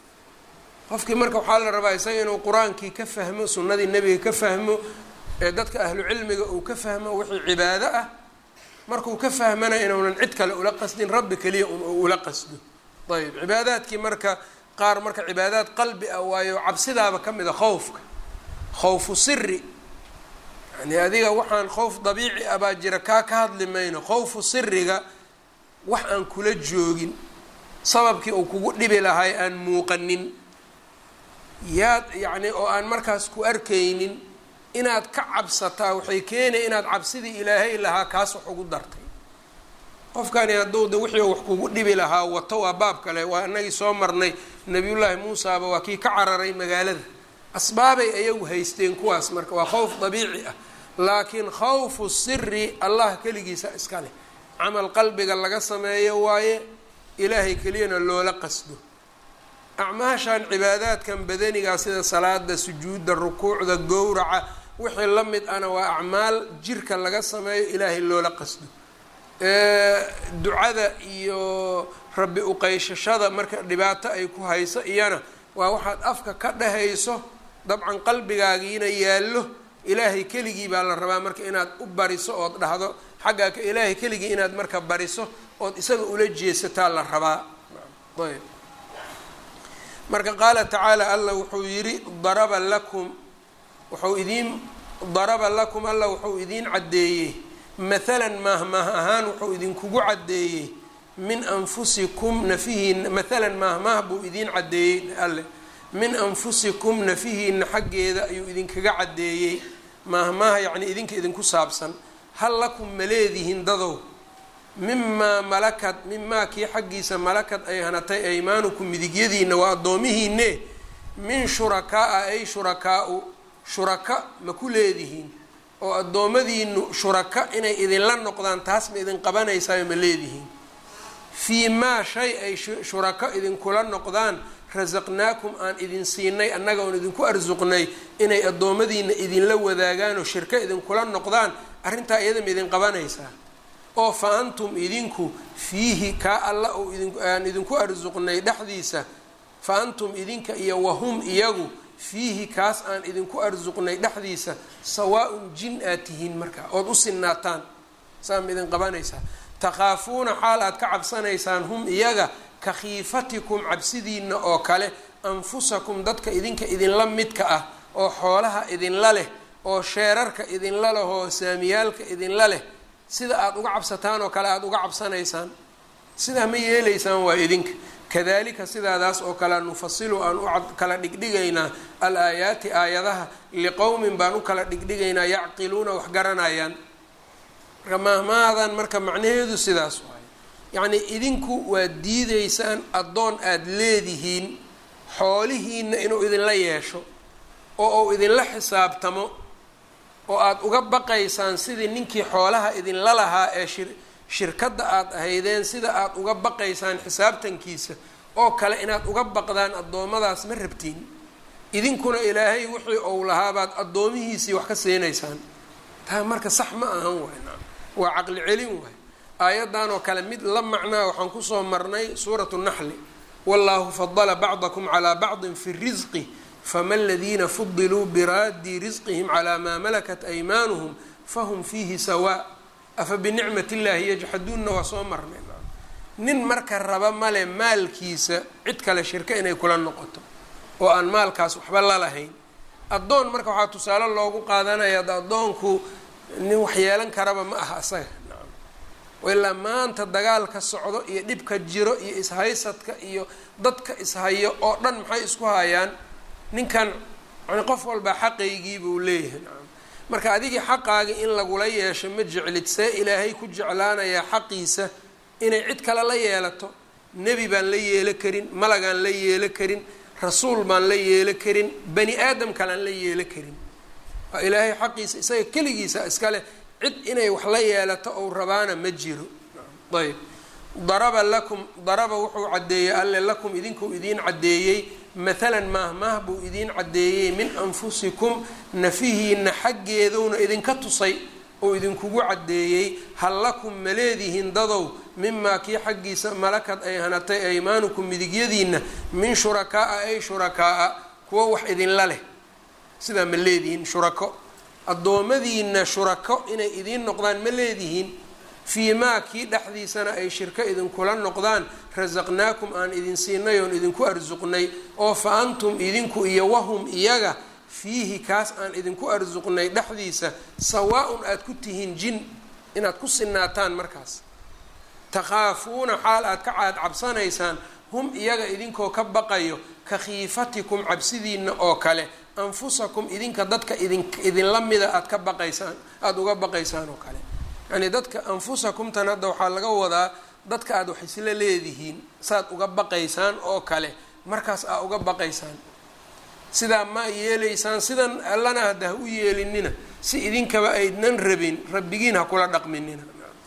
qofkii marka waxaa la rabaa isaga inuu qur-aankii ka fahmo sunnadii nebiga ka fahmo ee dadka ahlu cilmiga uu ka fahmo wixii cibaado ah markuu ka fahmana inuunan cid kale ula qasdin rabbi keliya un uu ula qasdo ayb cibaadaadkii marka qaar marka cibaadaad qalbi ah waayo cabsidaaba ka mid a khowfka khowfu siri yani adiga waxaan khowf dabiici ah baa jira kaa ka hadli mayno khowfu siriga wax aan kula joogin sababkii uu kugu dhibi lahay aan muuqanin yaad yacni oo aan markaas ku arkaynin inaad ka cabsataa waxay keenaya inaad cabsidii ilaahay lahaa kaas wax ugu dartay qofkani hadduu de wixii wax kugu dhibi lahaa wato waa baab kale waa inagii soo marnay nabiyullaahi muusaaba waa kii ka cararay magaalada asbaabay ayagu haysteen kuwaas marka waa khowf dabiici ah laakiin khawfu siri allah keligiisa iska leh camal qalbiga laga sameeyo waaye ilaahay keliyana loola qasdo acmaashan cibaadaadkan badanigaa sida salaada sujuudda rukuucda gowraca wixii la mid ana waa acmaal jirka laga sameeyo ilaahay loola qasdo ducada iyo rabbi uqeyshashada marka dhibaato ay ku hayso iyana waa waxaad afka ka dhahayso dabcan qalbigaagiina yaallo ilaahay keligii baa la rabaa marka inaad u bariso ood dhahdo xaggaa ka ilaahay keligii inaad marka bariso ood isaga ula jeesataa la rabaa ayb marka qaala tacaala allah wuxuu yidhi daraba lakum wuxuu idiin daraba lakum allah wuxuu idiin caddeeyey mathalan maahmaah ahaan wuxuu idinkugu caddeeyey min anfusikum nafihiina maalan maahmaah buu idiin caddeeyey alle min anfusikum nafihiina xaggeeda ayuu idinkaga caddeeyey maahmaaha yacni idinka idinku saabsan hal lakum ma leedihiin dadow mimaa malakad mimaa kii xaggiisa malakad ay hanatay aymaanukum midigyadiina waa addoomihiine min shurakaa-a ay shurakaa-u shuraka ma ku leedihiin oo addoommadiinu shuraka inay idinla noqdaan taas ma idin qabanaysaayo ma leedihiin fii maa shay ay shurako idinkula noqdaan rasaqnaakum aan idin siinay annaga oon idinku arsuqnay inay addoommadiina idinla wadaagaan oo shirko idinkula noqdaan arrintaa iyada ma idin qabanaysaa oo fa antum idinku fiihi kaa alla oo aan idinku arsuqnay dhexdiisa fa antum idinka iyo wahum iyagu fiihi kaas aan idinku arsuqnay dhexdiisa sawaa-un jin aad tihiin markaa ood u sinaataan saa ma idin qabanaysaa takhaafuuna xaal aad ka cabsanaysaan hum iyaga ka khiifatikum cabsidiina oo kale anfusakum dadka idinka idinla midka ah oo xoolaha idinla leh oo sheerarka idinla leh oo saamiyaalka idinla leh sida aada uga cabsataan oo kale aada uga cabsanaysaan sidaa ma yeelaysaan waa idinka kadalika sidaadaas oo kale nufasilu aan u kala dhigdhigaynaa al aayaati aayadaha liqowmin baan u kala dhigdhigaynaa yacqiluuna wax garanayaan marka maahmaadan marka macnaheedu sidaas waay yacnii idinku waad diideysaan addoon aada leedihiin xoolihiina inuu idinla yeesho oo uu idinla xisaabtamo oo aada uga baqaysaan sidii ninkii xoolaha idinla lahaa ee shir shirkadda aada ahaydeen sida aada uga baqaysaan xisaabtankiisa oo kale inaad uga baqdaan addoommadaas ma rabtiin idinkuna ilaahay wixii ou lahaabaad addoomihiisii wax ka siinaysaan taa marka sax ma ahan waay waa caqli celin waay aayaddan oo kale mid la macnaa waxaan kusoo marnay suuratu naxli wallahu fadala bacdakum calaa bacdin fi risqi fama aladiina fudiluu biraaddi risqihim calaa maa malakat aymaanuhum fahum fiihi sawaa afa binicmat illaahi yajxaduunna waa soo marnay nin marka raba male maalkiisa cid kale shirka inay kula noqoto oo aan maalkaas waxba la lahayn addoon marka waxaa tusaale loogu qaadanaya ad addoonku nin wax yeelan karaba ma aha asaga ilaa maanta dagaalka socdo iyo dhibka jiro iyo ishaysadka iyo dadka ishayo oo dhan maxay isku hayaan ninkan yani qof walbaa xaqaygii buu leeyahay nacam marka adigii xaqaagii in lagula yeesho ma jeclid see ilaahay ku jeclaanayaa xaqiisa inay cid kale la yeelato nebi baan la yeelo karin malagaan la yeelo karin rasuul baan la yeelo karin bani aadam kalean la yeelo karin waa ilaahay xaqiisa isaga keligiisa iskale cid inay wax la yeelato ou rabaana ma jiro ayb daraba lakum daraba wuxuu caddeeyey alle lakum idinkuu idiin caddeeyey mathalan maahmaah buu idiin caddeeyey min anfusikum nafihiina xaggeedowna idinka tusay oo idinkugu caddeeyey hal lakum ma leedihiin dadow mimaa kii xaggiisa malakad ay hanatay aymaanukum midigyadiina min shurakaa-a ay shurakaa-a kuwo wax idinla leh sidaa ma leedihiin shurako addoommadiina shurako inay idiin noqdaan ma leedihiin fii maa kii dhexdiisana ay shirko idinkula noqdaan rasaqnaakum aan idin siinay oon idinku arsuqnay oo fa antum idinku iyo wahum iyaga fiihi kaas aan idinku arsuqnay dhexdiisa sawaa-un aada ku tihiin jin inaad ku sinaataan markaas takhaafuuna xaal aad ka caad cabsanaysaan hum iyaga idinkoo ka baqayo ka khiifatikum cabsidiina oo kale anfusakum idinka dadka idin idinla mida aada ka baqaysaan aada uga baqaysaan oo kale yacnii dadka anfusakumtan hadda waxaa laga wadaa dadka aada wax isla leedihiin saaad uga baqaysaan oo kale markaas aa uga baqaysaan sidaa ma yeelaysaan sidan allana hadda ha u yeelinina si idinkaba aydnan rabin rabbigiin ha kula dhaqminina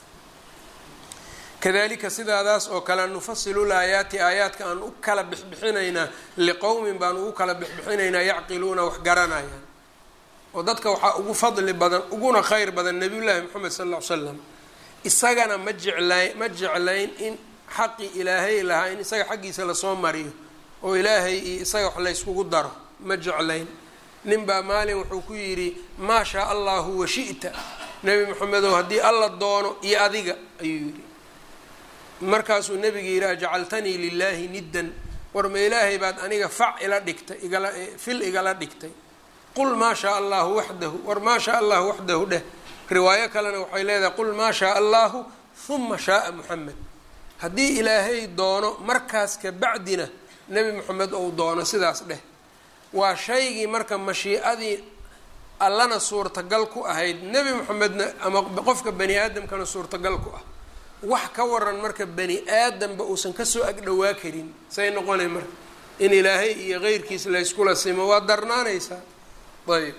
kadalika sidaadaas oo kale nufasilu laayaati aayaadka aan u kala bixbixinaynaa liqowmin baan ugu kala bixbixinaynaa yacqiluuna wax garanayaan oo dadka waxaa ugu fadli badan uguna kheyr badan nabiyullaahi moxamed sal ll ly slam isagana ma jeclayn ma jeclayn in xaqi ilaahay lahaa in isaga xaggiisa lasoo mariyo oo ilaahay iyo isaga wax layskugu daro ma jeclayn nin baa maalin wuxuu ku yidhi maa shaa allahu washi'ta nebi moxamedow haddii alla doono iyo adiga ayuu yidhi markaasuu nebiga yidhi ajcaltanii lilaahi niddan war ma ilaahay baad aniga fac ila dhigtay igala fil igala dhigtay qul maa shaa allahu waxdahu war maa shaa allahu waxdahu dheh riwaayo kalena waxay leedahay qul maa shaa allahu huma shaaa muxamed haddii ilaahay doono markaas ka bacdina nebi moxamed ou doono sidaas dheh waa shaygii marka mashiicadii allana suurtagal ku ahayd nebi moxamedna ama qofka bani aadamkana suurtagal ku ah wax ka waran marka bani aadamba uusan kasoo agdhowaa karin say noqonay marka in ilaahay iyo keyrkiis layskula simo waa darnaanaysaa ayb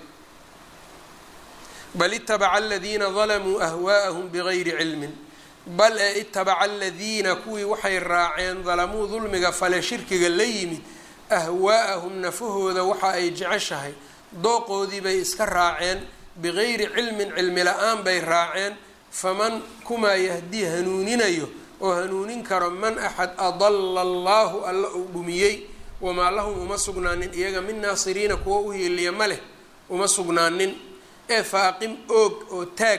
bal itabaca aladiina dalamuu ahwaa'ahum bigayri cilmin bal ee itabaca aladiina kuwii waxay raaceen dalamuu dulmiga fale shirkiga la yimid ahwaa'ahum nafahooda waxa ay jeceshahay dooqoodii bay iska raaceen bigayri cilmin cilmi la-aan bay raaceen faman kumaa yahdii hanuuninayo oo hanuunin karo man axad adala allaahu alla uu dhumiyey wamaa lahum uma sugnaanin iyaga min naasiriina kuwa u hiiliya ma leh uma sugnaanin ee faaqim oog oo taag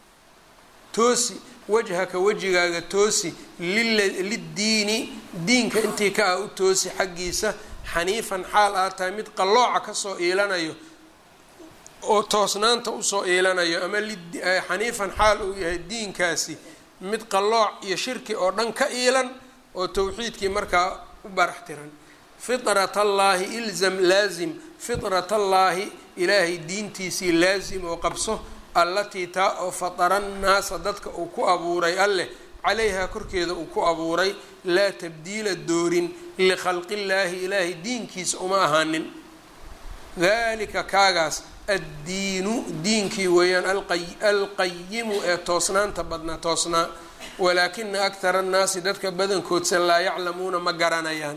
toosi wajhaka wejigaaga toosi liddiini diinka intii ka ah u toosi xaggiisa xaniifan xaal aa tahay mid qallooca kasoo iilanayo oo toosnaanta usoo iilanayo ama xaniifan xaal uu yahay diinkaasi mid qallooc iyo shirki oo dhan ka iilan oo towxiidkii markaa u barax tiran fitrat allaahi ilzam laazim fitrat allaahi ilaahay diintiisii laazim oo qabso allatii taa oo fatara nnaasa dadka uu ku abuuray alleh calayhaa korkeeda uu ku abuuray laa tabdiila doorin likhalqillaahi ilaahay diinkiisa uma ahaanin dalika kaagaas addiinu diinkii weeyaan alqayimu ee toosnaanta badnaa toosnaa walaakina akhara annaasi dadka badankoodsa laa yaclamuuna ma garanayaan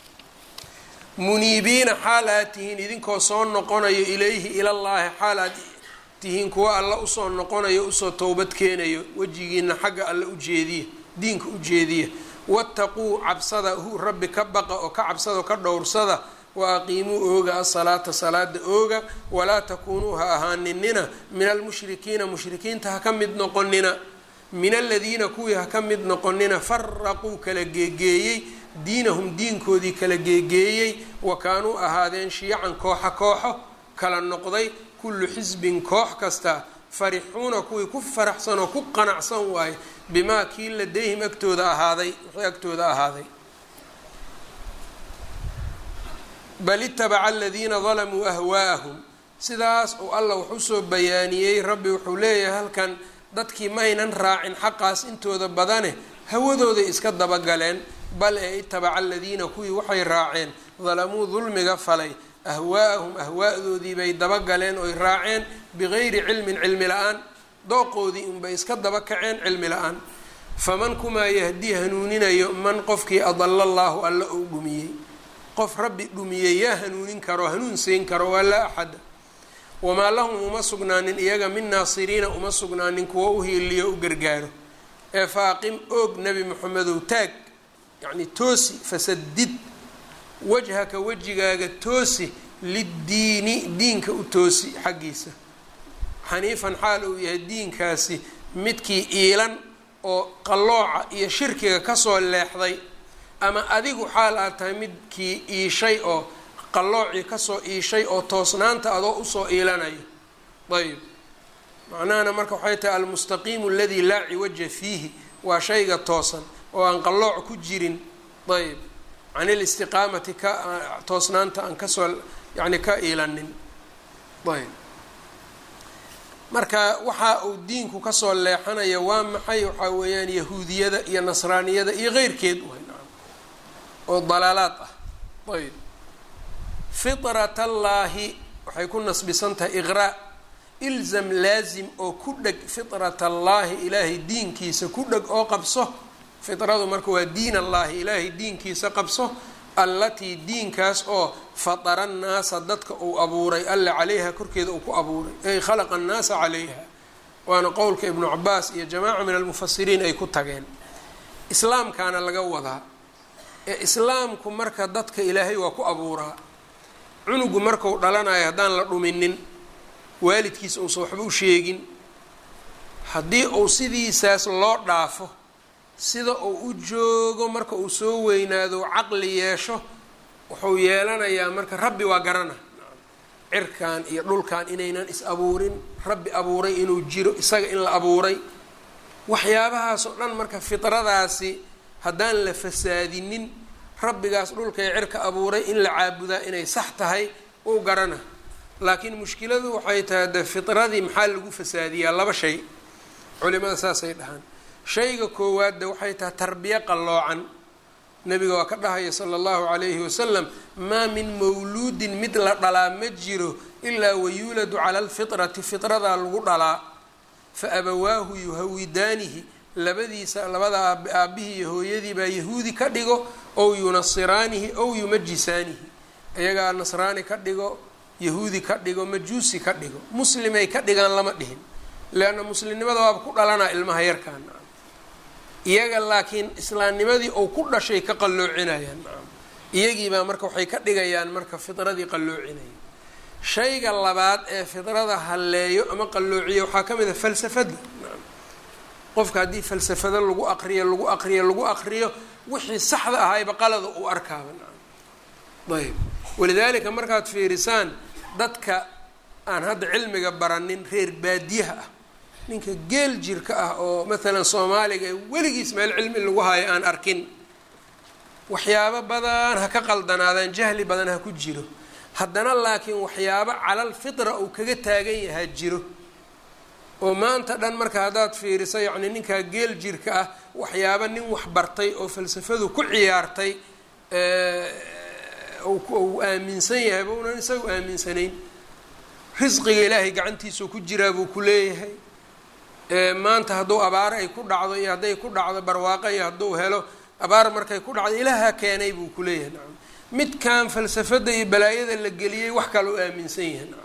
muniibiina xaal aad tihiin idinkoo soo noqonayo ilayhi ilallaahi xaal aad tihiin kuwa alla usoo noqonayo usoo towbad keenayo wejigiina xagga alla ujeediya diinka ujeediya wattaquu cabsada hu rabbi ka baqa oo ka cabsada ka dhowrsada wa aqiimuu ooga asalaata salaada ooga walaa takuunuu ha ahaaninina min almushrikiina mushrikiinta ha ka mid noqonina min aladiina kuwii ha ka mid noqonina faraquu kala geegeeyey diinahum diinkoodii kala geegeeyey wa kaanuu ahaadeen shiyacan kooxa kooxo kala noqday kullu xisbin koox kasta farixuuna kuwii ku faraxsan oo ku qanacsan waaye bimaa kii ladayhim agtooda ahaaday wixii agtooda ahaaday bal itabaca aladiina dalamuu ahwaa'ahum sidaas uu allah wax usoo bayaaniyey rabbi wuxuu leeyahay halkan dadkii maynan raacin xaqaas intooda badane hawadooday iska dabagaleen bal ee itabaca aladiina kuwii waxay raaceen dalamuu dulmiga falay ahwaa'ahum ahwaadoodii bay dabagaleen oy raaceen bigayri cilmin cilmi la-aan dooqoodii unbay iska daba kaceen cilmi la-aan faman kumaa yahdii hanuuninayo man qofkii adala allaahu alla ou dhumiyey qof rabbi dhumiyey yaa hanuunin karo hanuun siin karo waa laa axada wamaa lahum uma sugnaanin iyaga min naasiriina uma sugnaanin kuwa u hiiliyo u gargaaro ee faaqim oog nebi moxamedow taag yacni toosi fasadid wajhaka wejigaaga toosi liddiini diinka u toosi xaggiisa xaniifan xaal uu yahay diinkaasi midkii iilan oo qallooca iyo shirkiga kasoo leexday ama adigu xaal aad tahay midkii iishay oo qalloocii kasoo iishay oo toosnaanta adoo usoo iilanayo ayb macnahana marka waxay tahay almustaqiimu aladii laa ciwaja fiihi waa shayga toosan oo aan qallooc ku jirin ayb can ilistiqaamati ka toosnaanta aan kasoo yani ka iilanin ayb marka waxa uu diinku kasoo leexanaya waa maxay waxaa weeyaan yahuudiyada iyo nasraaniyada iyo keyrkeed oo dalaalaad ah ayb fitrat allaahi waxay ku nasbisan tahay iqraa ilzam laazim oo ku dheg fitrat allaahi ilaahay diinkiisa ku dheg oo qabso fitradu marka waa diin allaahi ilaahay diinkiisa qabso allatii diinkaas oo fatara annaasa dadka uu abuuray alla calayha korkeeda uu ku abuuray ay khalaqa annaasa calayha waana qowlka ibnu cabaas iyo jamaaca min almufasiriin ay ku tageen islaamkaana laga wadaa ee islaamku marka dadka ilaahay waa ku abuuraa cunugu marku dhalanayo haddaan la dhuminin waalidkiisa uusan waxba u sheegin haddii uu sidiisaas loo dhaafo sida uu u joogo marka uu soo weynaado caqli yeesho wuxuu yeelanayaa marka rabbi waa garana cirkan iyo dhulkan inaynan is abuurin rabbi abuuray inuu jiro isaga in la abuuray waxyaabahaas oo dhan marka fitradaasi haddaan la fasaadinin rabbigaas dhulka ee cirka abuuray in la caabudaa inay sax tahay uu garana laakiin mushkiladu waxay tahay de fitradii maxaa lagu fasaadiyaa laba shay culimada saasay dhahaan shayga koowaad de waxay tahay tarbiye qalloocan nabiga waa ka dhahaya sala allahu calayhi wasalam maa min mawluudin mid la dhalaa ma jiro ilaa wayuuladu cala alfitrati fitradaa lagu dhalaa fa abawaahu yuhawidaanihi labadiisa labada aabbihii iyo hooyadii baa yahuudi ka dhigo ow yunasiraanihi ow yumajisaanihi iyagaa nasraani ka dhigo yahuudi ka dhigo majuusi ka dhigo muslimay ka dhigaan lama dhihin leanna muslimnimada waaba ku dhalanaa ilmaha yarkaan iyaga laakiin islaamnimadii ou ku dhashay ka qalloocinayaan iyagiibaa marka waxay ka dhigayaan marka fitradii qalloocinaya shayga labaad ee fidrada halleeyo ama qalloociyo waxaa ka mid a falsafadda qofka haddii falsafado lagu aqriyo lagu aqriyo lagu aqriyo wixii saxda ahayba qalada uu arkaaba ayb walidaalika markaad fiirisaan dadka aan hadda cilmiga baranin reer baadiyaha ah ninka geel jirka ah oo maalan soomaaliga ee weligiis meel cilmi lagu hayo aan arkin waxyaabo badan ha ka qaldanaadaan jahli badan ha ku jiro haddana laakiin waxyaabo calal fitra uu kaga taagan yahaa jiro oo maanta dhan marka haddaad fiiriso yacni ninkaa geel jirka ah waxyaabo nin wax bartay oo falsafadu ku ciyaartay uu aaminsan yahay ba unan isagu aaminsanayn risqiga ilaahay gacantiisuu ku jiraa buu ku leeyahay maanta hadduu abaaro ay ku dhacdo iyo hadday ku dhacdo barwaaqo iyo hadduu helo abaar markay ku dhacdo ilaaha keenay buu ku leeyahay nacam midkan falsafada iyo balaayada la geliyey wax kale u aaminsan yahay nacam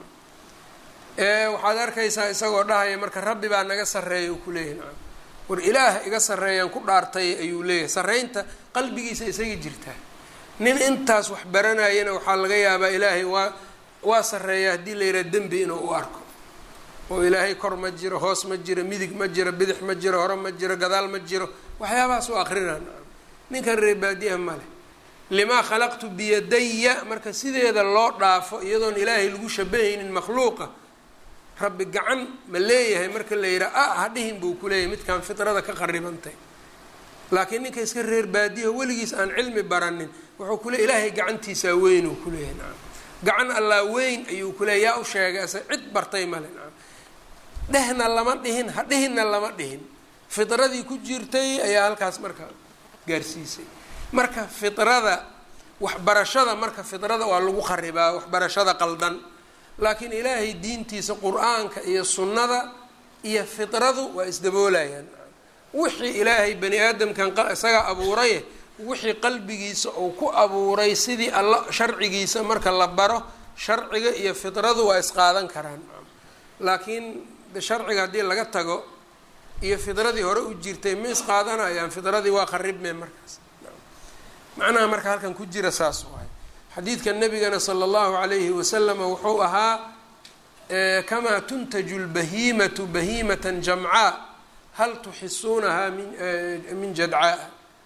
waxaad arkaysaa isagoo dhahaya marka rabbi baa naga sarreeya uu ku leeyahay nacam war ilaah iga sarreeyaan ku dhaartay ayuu leeyahay sarreynta qalbigiisa isaga jirtaa nin intaas wax baranayana waxaa laga yaabaa ilaahay waa waa sarreeya haddii la yidhaha dembi inuu u arko oo ilaahay kor ma jiro hoos ma jiro midig ma jiro bidix ma jiro hore ma jiro gadaal ma jiro waxyaabahaas u akrinaa ninkan reebaadiyaha male limaa khalaqtu biyadaya marka sideeda loo dhaafo iyadoon ilaahay lagu shabahaynin makhluuqa rabbi gacan ma leeyahay marka la yidhaha a hadhihin buu ku leeyahay midkaan fitrada ka qaribantay laakiin ninka iska reer baadiyaha weligiis aan cilmi baranin wuxuu ku leey ilaahay gacantiisaa weyn uu ku leeyahay nacam gacan allaa weyn ayuu ku leeya yaa u sheegay ase cid bartay male nacam dhehna lama dhihin hadhihinna lama dhihin fitradii ku jirtay ayaa halkaas marka gaarsiisay marka fitrada waxbarashada marka fitrada waa lagu kharibaa waxbarashada qaldan laakiin ilaahay diintiisa qur-aanka iyo sunnada iyo fitradu waa isdaboolayaan wixii ilaahay bani aadamkan isaga abuuraye wixii qalbigiisa uu ku abuuray sidii alla sharcigiisa marka la baro sharciga iyo fitradu waa isqaadan karaan laakiin sharciga haddii laga tago iyo fidradii hore u jirtay ma isqaadanayaan fidradii waa qaribme markaas macnaha marka halkan ku jira saas waay xadiidka nabigana sala allahu calayhi wasalama wuxuu ahaa kamaa tuntaju lbahiimatu bahiimatan jamcaa hal tuxisuunahaa min jadcaa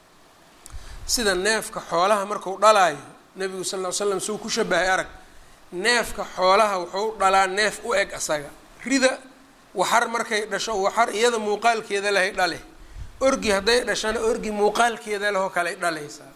sida neefka xoolaha marku dhalaayo nabigu sal ly slam suu ku shabahay arag neefka xoolaha wuxuu dhalaa neef u eg asaga rida waxar markay dhasho waxar iyada muuqaalkeeda lehay dhale orgi hadday dhashana orgi muuqaalkeeda lehoo kaley dhalaysaa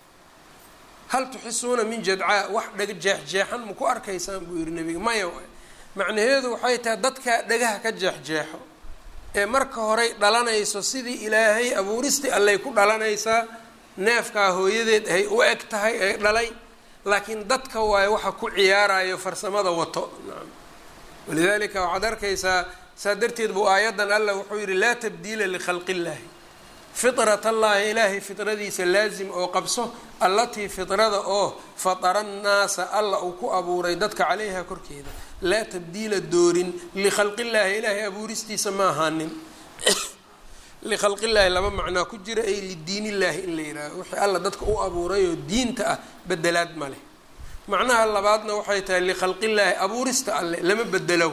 hal tuxisuuna min jadcaa wax dhega jeexjeexan ma ku arkaysaan buu yihi nabiga maya macnaheedu waxay tahay dadkaa dhagaha ka jeexjeexo ee marka horey dhalanayso sidii ilaahay abuuristii allay ku dhalanaysaa neefkaa hooyadeed ay u eg tahay ay dhalay laakiin dadka waayo waxa ku ciyaarayo farsamada wato walidaalika waxaad arkaysaa saa darteed buu aayaddan allah wuxuu yihi laa tabdiila likhalqi illaahi fitrat allahi ilaahay fitradiisa laazim oo qabso allatii fitrada oo fatara annaasa alla uu ku abuuray dadka caleyha korkeeda laa tabdiila doorin likhalqillaahi ilaahay abuuristiisa ma ahaanin likhalqillaahi laba macnaa ku jira ay lidiinillaahi in la yidhaaho wixii alla dadka u abuuray oo diinta ah bedelaad ma leh macnaha labaadna waxay tahay likhalqillaahi abuurista alle lama bedelo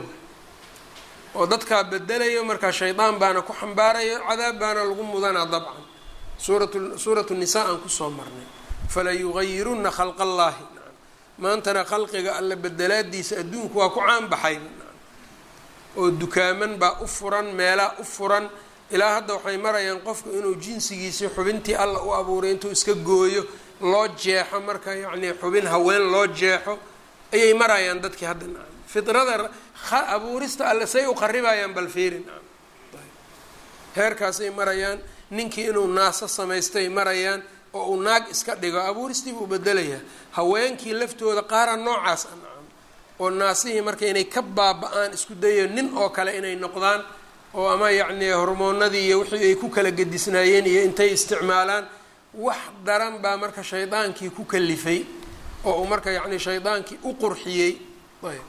oo dadkaa bedelayo markaa shaydaan baana ku xambaarayo cadaab baana lagu mudanaa dabcan suurat suuratu nisaa aan kusoo marnay fala yugayiruna khalqa allaahi maantana khalqiga alle bedelaadiisa adduunku waa ku caan baxay oo dukaaman baa u furan meelaa u furan ilaa hadda waxay marayaan qofku inuu jinsigiisii xubintii alla u abuuray intuu iska gooyo loo jeexo marka yacnii xubin haween loo jeexo ayay marayaan dadkii hadda nacam fidrada abuurista alle say u qaribayaan bal fiiri nacam heerkaasay marayaan ninkii inuu naaso samaystay marayaan oo uu naag iska dhigo abuuristii buu bedelayaa haweenkii laftooda qaara noocaas a nacam oo naasihii marka inay ka baaba-aan isku dayo nin oo kale inay noqdaan oo ama yacnii hormoonadii iyo wixii ay ku kala gedisnaayeen iyo intay isticmaalaan wax daran baa marka shaydaankii ku kalifay oo uu marka yacni shaydaankii u qurxiyey ayb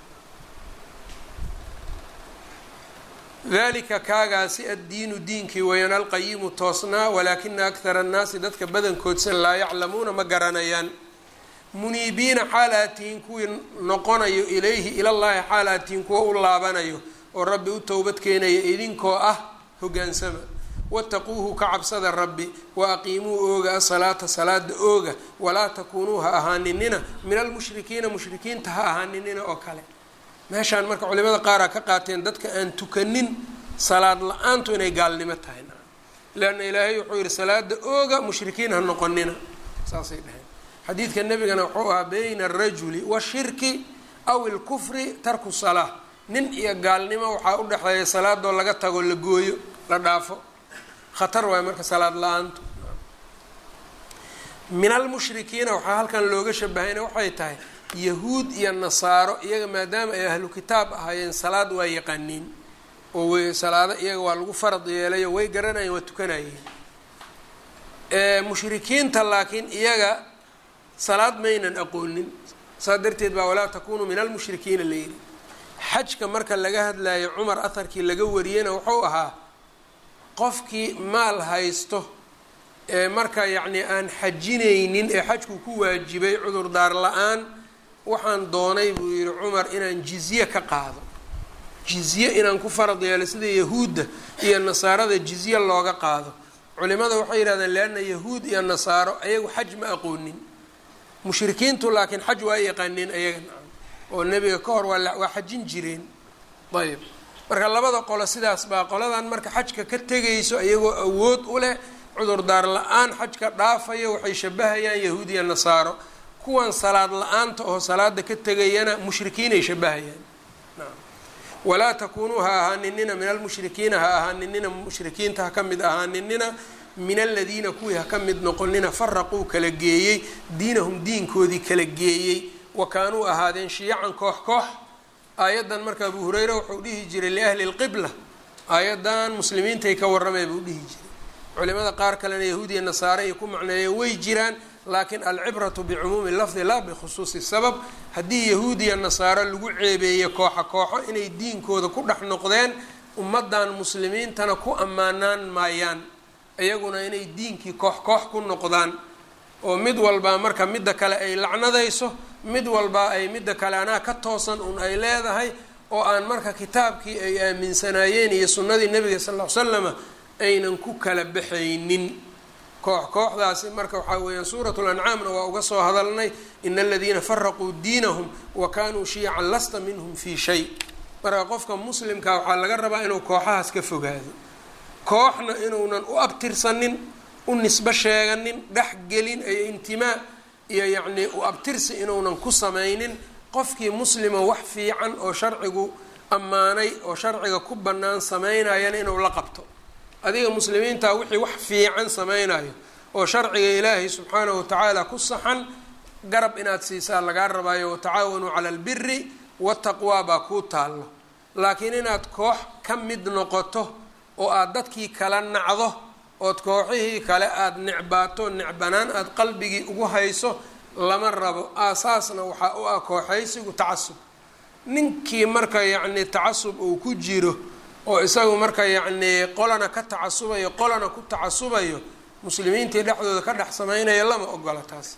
dalika kaagaasi addiinu diinkii wayaan alqayimu toosnaa walaakina akhara annaasi dadka badankoodsan laa yaclamuuna ma garanayaan muniibiina xaalaatihiin kuwii noqonayo ilayhi ilallaahi xaalaatihiin kuwa u laabanayo oo rabbi u towbad keenaya idinkoo ah hoggaansama wattaquuhu ka cabsada rabbi wa aqiimuu ooga asalaata salaada ooga walaa takuunuu ha ahaaninina min almushrikiina mushrikiinta ha ahaaninina oo kale meeshaan marka culimada qaaraa ka qaateen dadka aan tukanin salaad la-aantu inay gaalnimo tahay leanna ilaahay wuxuu yihi salaada ooga mushrikiin ha noqonina saasay dhaheen xadiidka nebigana wuxuu ahaa bayna alrajuli washirki aw ilkufri tarku salaa nin iyo gaalnimo waxaa u dhexeeya salaadoo laga tago la gooyo la dhaafo khatar waayo marka salaad la-aantu min almushrikiina waxaa halkan looga shabahayna waxay tahay yahuud iyo nasaaro iyaga maadaama ay ahlu kitaab ahaayeen salaad waa yaqaaniin oo way salaado iyaga waa lagu farad yeelayo way garanayeen waa tukanayeen mushrikiinta laakiin iyaga salaad maynan aqoonin saas darteed baa walaa takunuu min almushrikiina la yidhi xajka marka laga hadlayo cumar aharkii laga wariyeyna wuxuu ahaa qofkii maal haysto ee marka yacni aan xajinaynin ee xajku ku waajibay cudurdaar la-aan waxaan doonay buu yihi cumar inaan jizye ka qaado jizye inaan ku farad yeelo sida yahuudda iyo nasaarada jizye looga qaado culimada waxay yidhahdeen leanna yahuud iyo nasaaro ayagu xaj ma aqoonin mushrikiintu laakiin xaj waa yaqaaneen ayaga nacam oo nebiga ka hor waa waa xajin jireen ayb marka labada qolo sidaas baa qoladan marka xajka ka tegayso iyagoo awood u leh cudurdaar la-aan xajka dhaafaya waxay shabahayaan yahuud iyo nasaaro kuwan salaad la-aanta oo salaada ka tegayana mushrikiinay shabahayaan walaa takunuu ha ahaaninina min almushrikiina ha ahaaninina mushrikiinta ha ka mid ahaaninina min aladiina kuwii ha ka mid noqonina faraquu kala geeyey diinahum diinkoodii kala geeyey wa kaanuu ahaadeen shiyacan koox koox aayaddan marka abu hureyre wuxuu dhihi jiray liahli lqibla aayaddan muslimiintay ka warramay buu dhihi jiray culimada qaar kalena yahuudiya nasaare ay ku macneeyo way jiraan laakiin alcibratu bicumuumi lafdi laa bikhusuusi sabab haddii yahuudiya nasaaro lagu ceebeeyo kooxa kooxo inay diinkooda ku dhex noqdeen ummaddan muslimiintana ku ammaanaan maayaan iyaguna inay diinkii koox koox ku noqdaan oo mid walbaa marka midda kale ay lacnadayso mid walbaa ay midda kale anaa ka toosan un ay leedahay oo aan marka kitaabkii ay aaminsanaayeen iyo sunnadii nebiga sal ll ly slama aynan ku kala baxaynin koox kooxdaasi marka waxaa weeyaan suurat lancaamna waa uga soo hadalnay ina aladiina faraquu diinahum wa kaanuu shiyacan lasta minhum fii shay marka qofka muslimka waxaa laga rabaa inuu kooxahaas ka fogaado kooxna inuunan u abtirsanin u nisbo sheeganin dhexgelin iyo intimaa iyo yacnii u abtirsi inuunan ku samaynin qofkii muslima wax fiican oo sharcigu ammaanay oo sharciga ku bannaan samaynayana inuu la qabto adiga muslimiinta wixii wax fiican samaynayo oo sharciga ilaahay subxaanahu watacaala ku saxan garab inaad siisaa lagaa rabaayo watacaawanuu cala albiri wataqwaa baa kuu taallo laakiin inaad koox ka mid noqoto oo aada dadkii kala nacdo ood kooxihii kale aada necbaato necbanaan aada qalbigii ugu hayso lama rabo aasaasna waxaa u ah kooxaysigu tacasub ninkii marka yacni tacasub uu ku jiro oo isagu marka yacnii qolana ka tacasubayo qolana ku tacasubayo muslimiintii dhexdooda ka dhex samaynaya lama ogola taas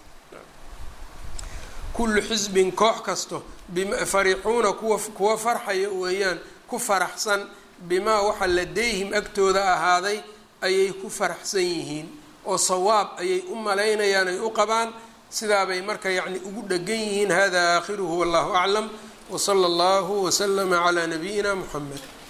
kullu xisbin koox kasto bfariixuuna kuwa kuwa farxaya weeyaan ku faraxsan bimaa waxa ladayhim agtooda ahaaday ayay ku faraxsan yihiin oo sawaab ayay u malaynayaan ay u qabaan sidaabay marka yacni ugu dhegan yihiin hada aakhiruhu wallahu aclam wsala allahu waslama calaa nabiyina muxamed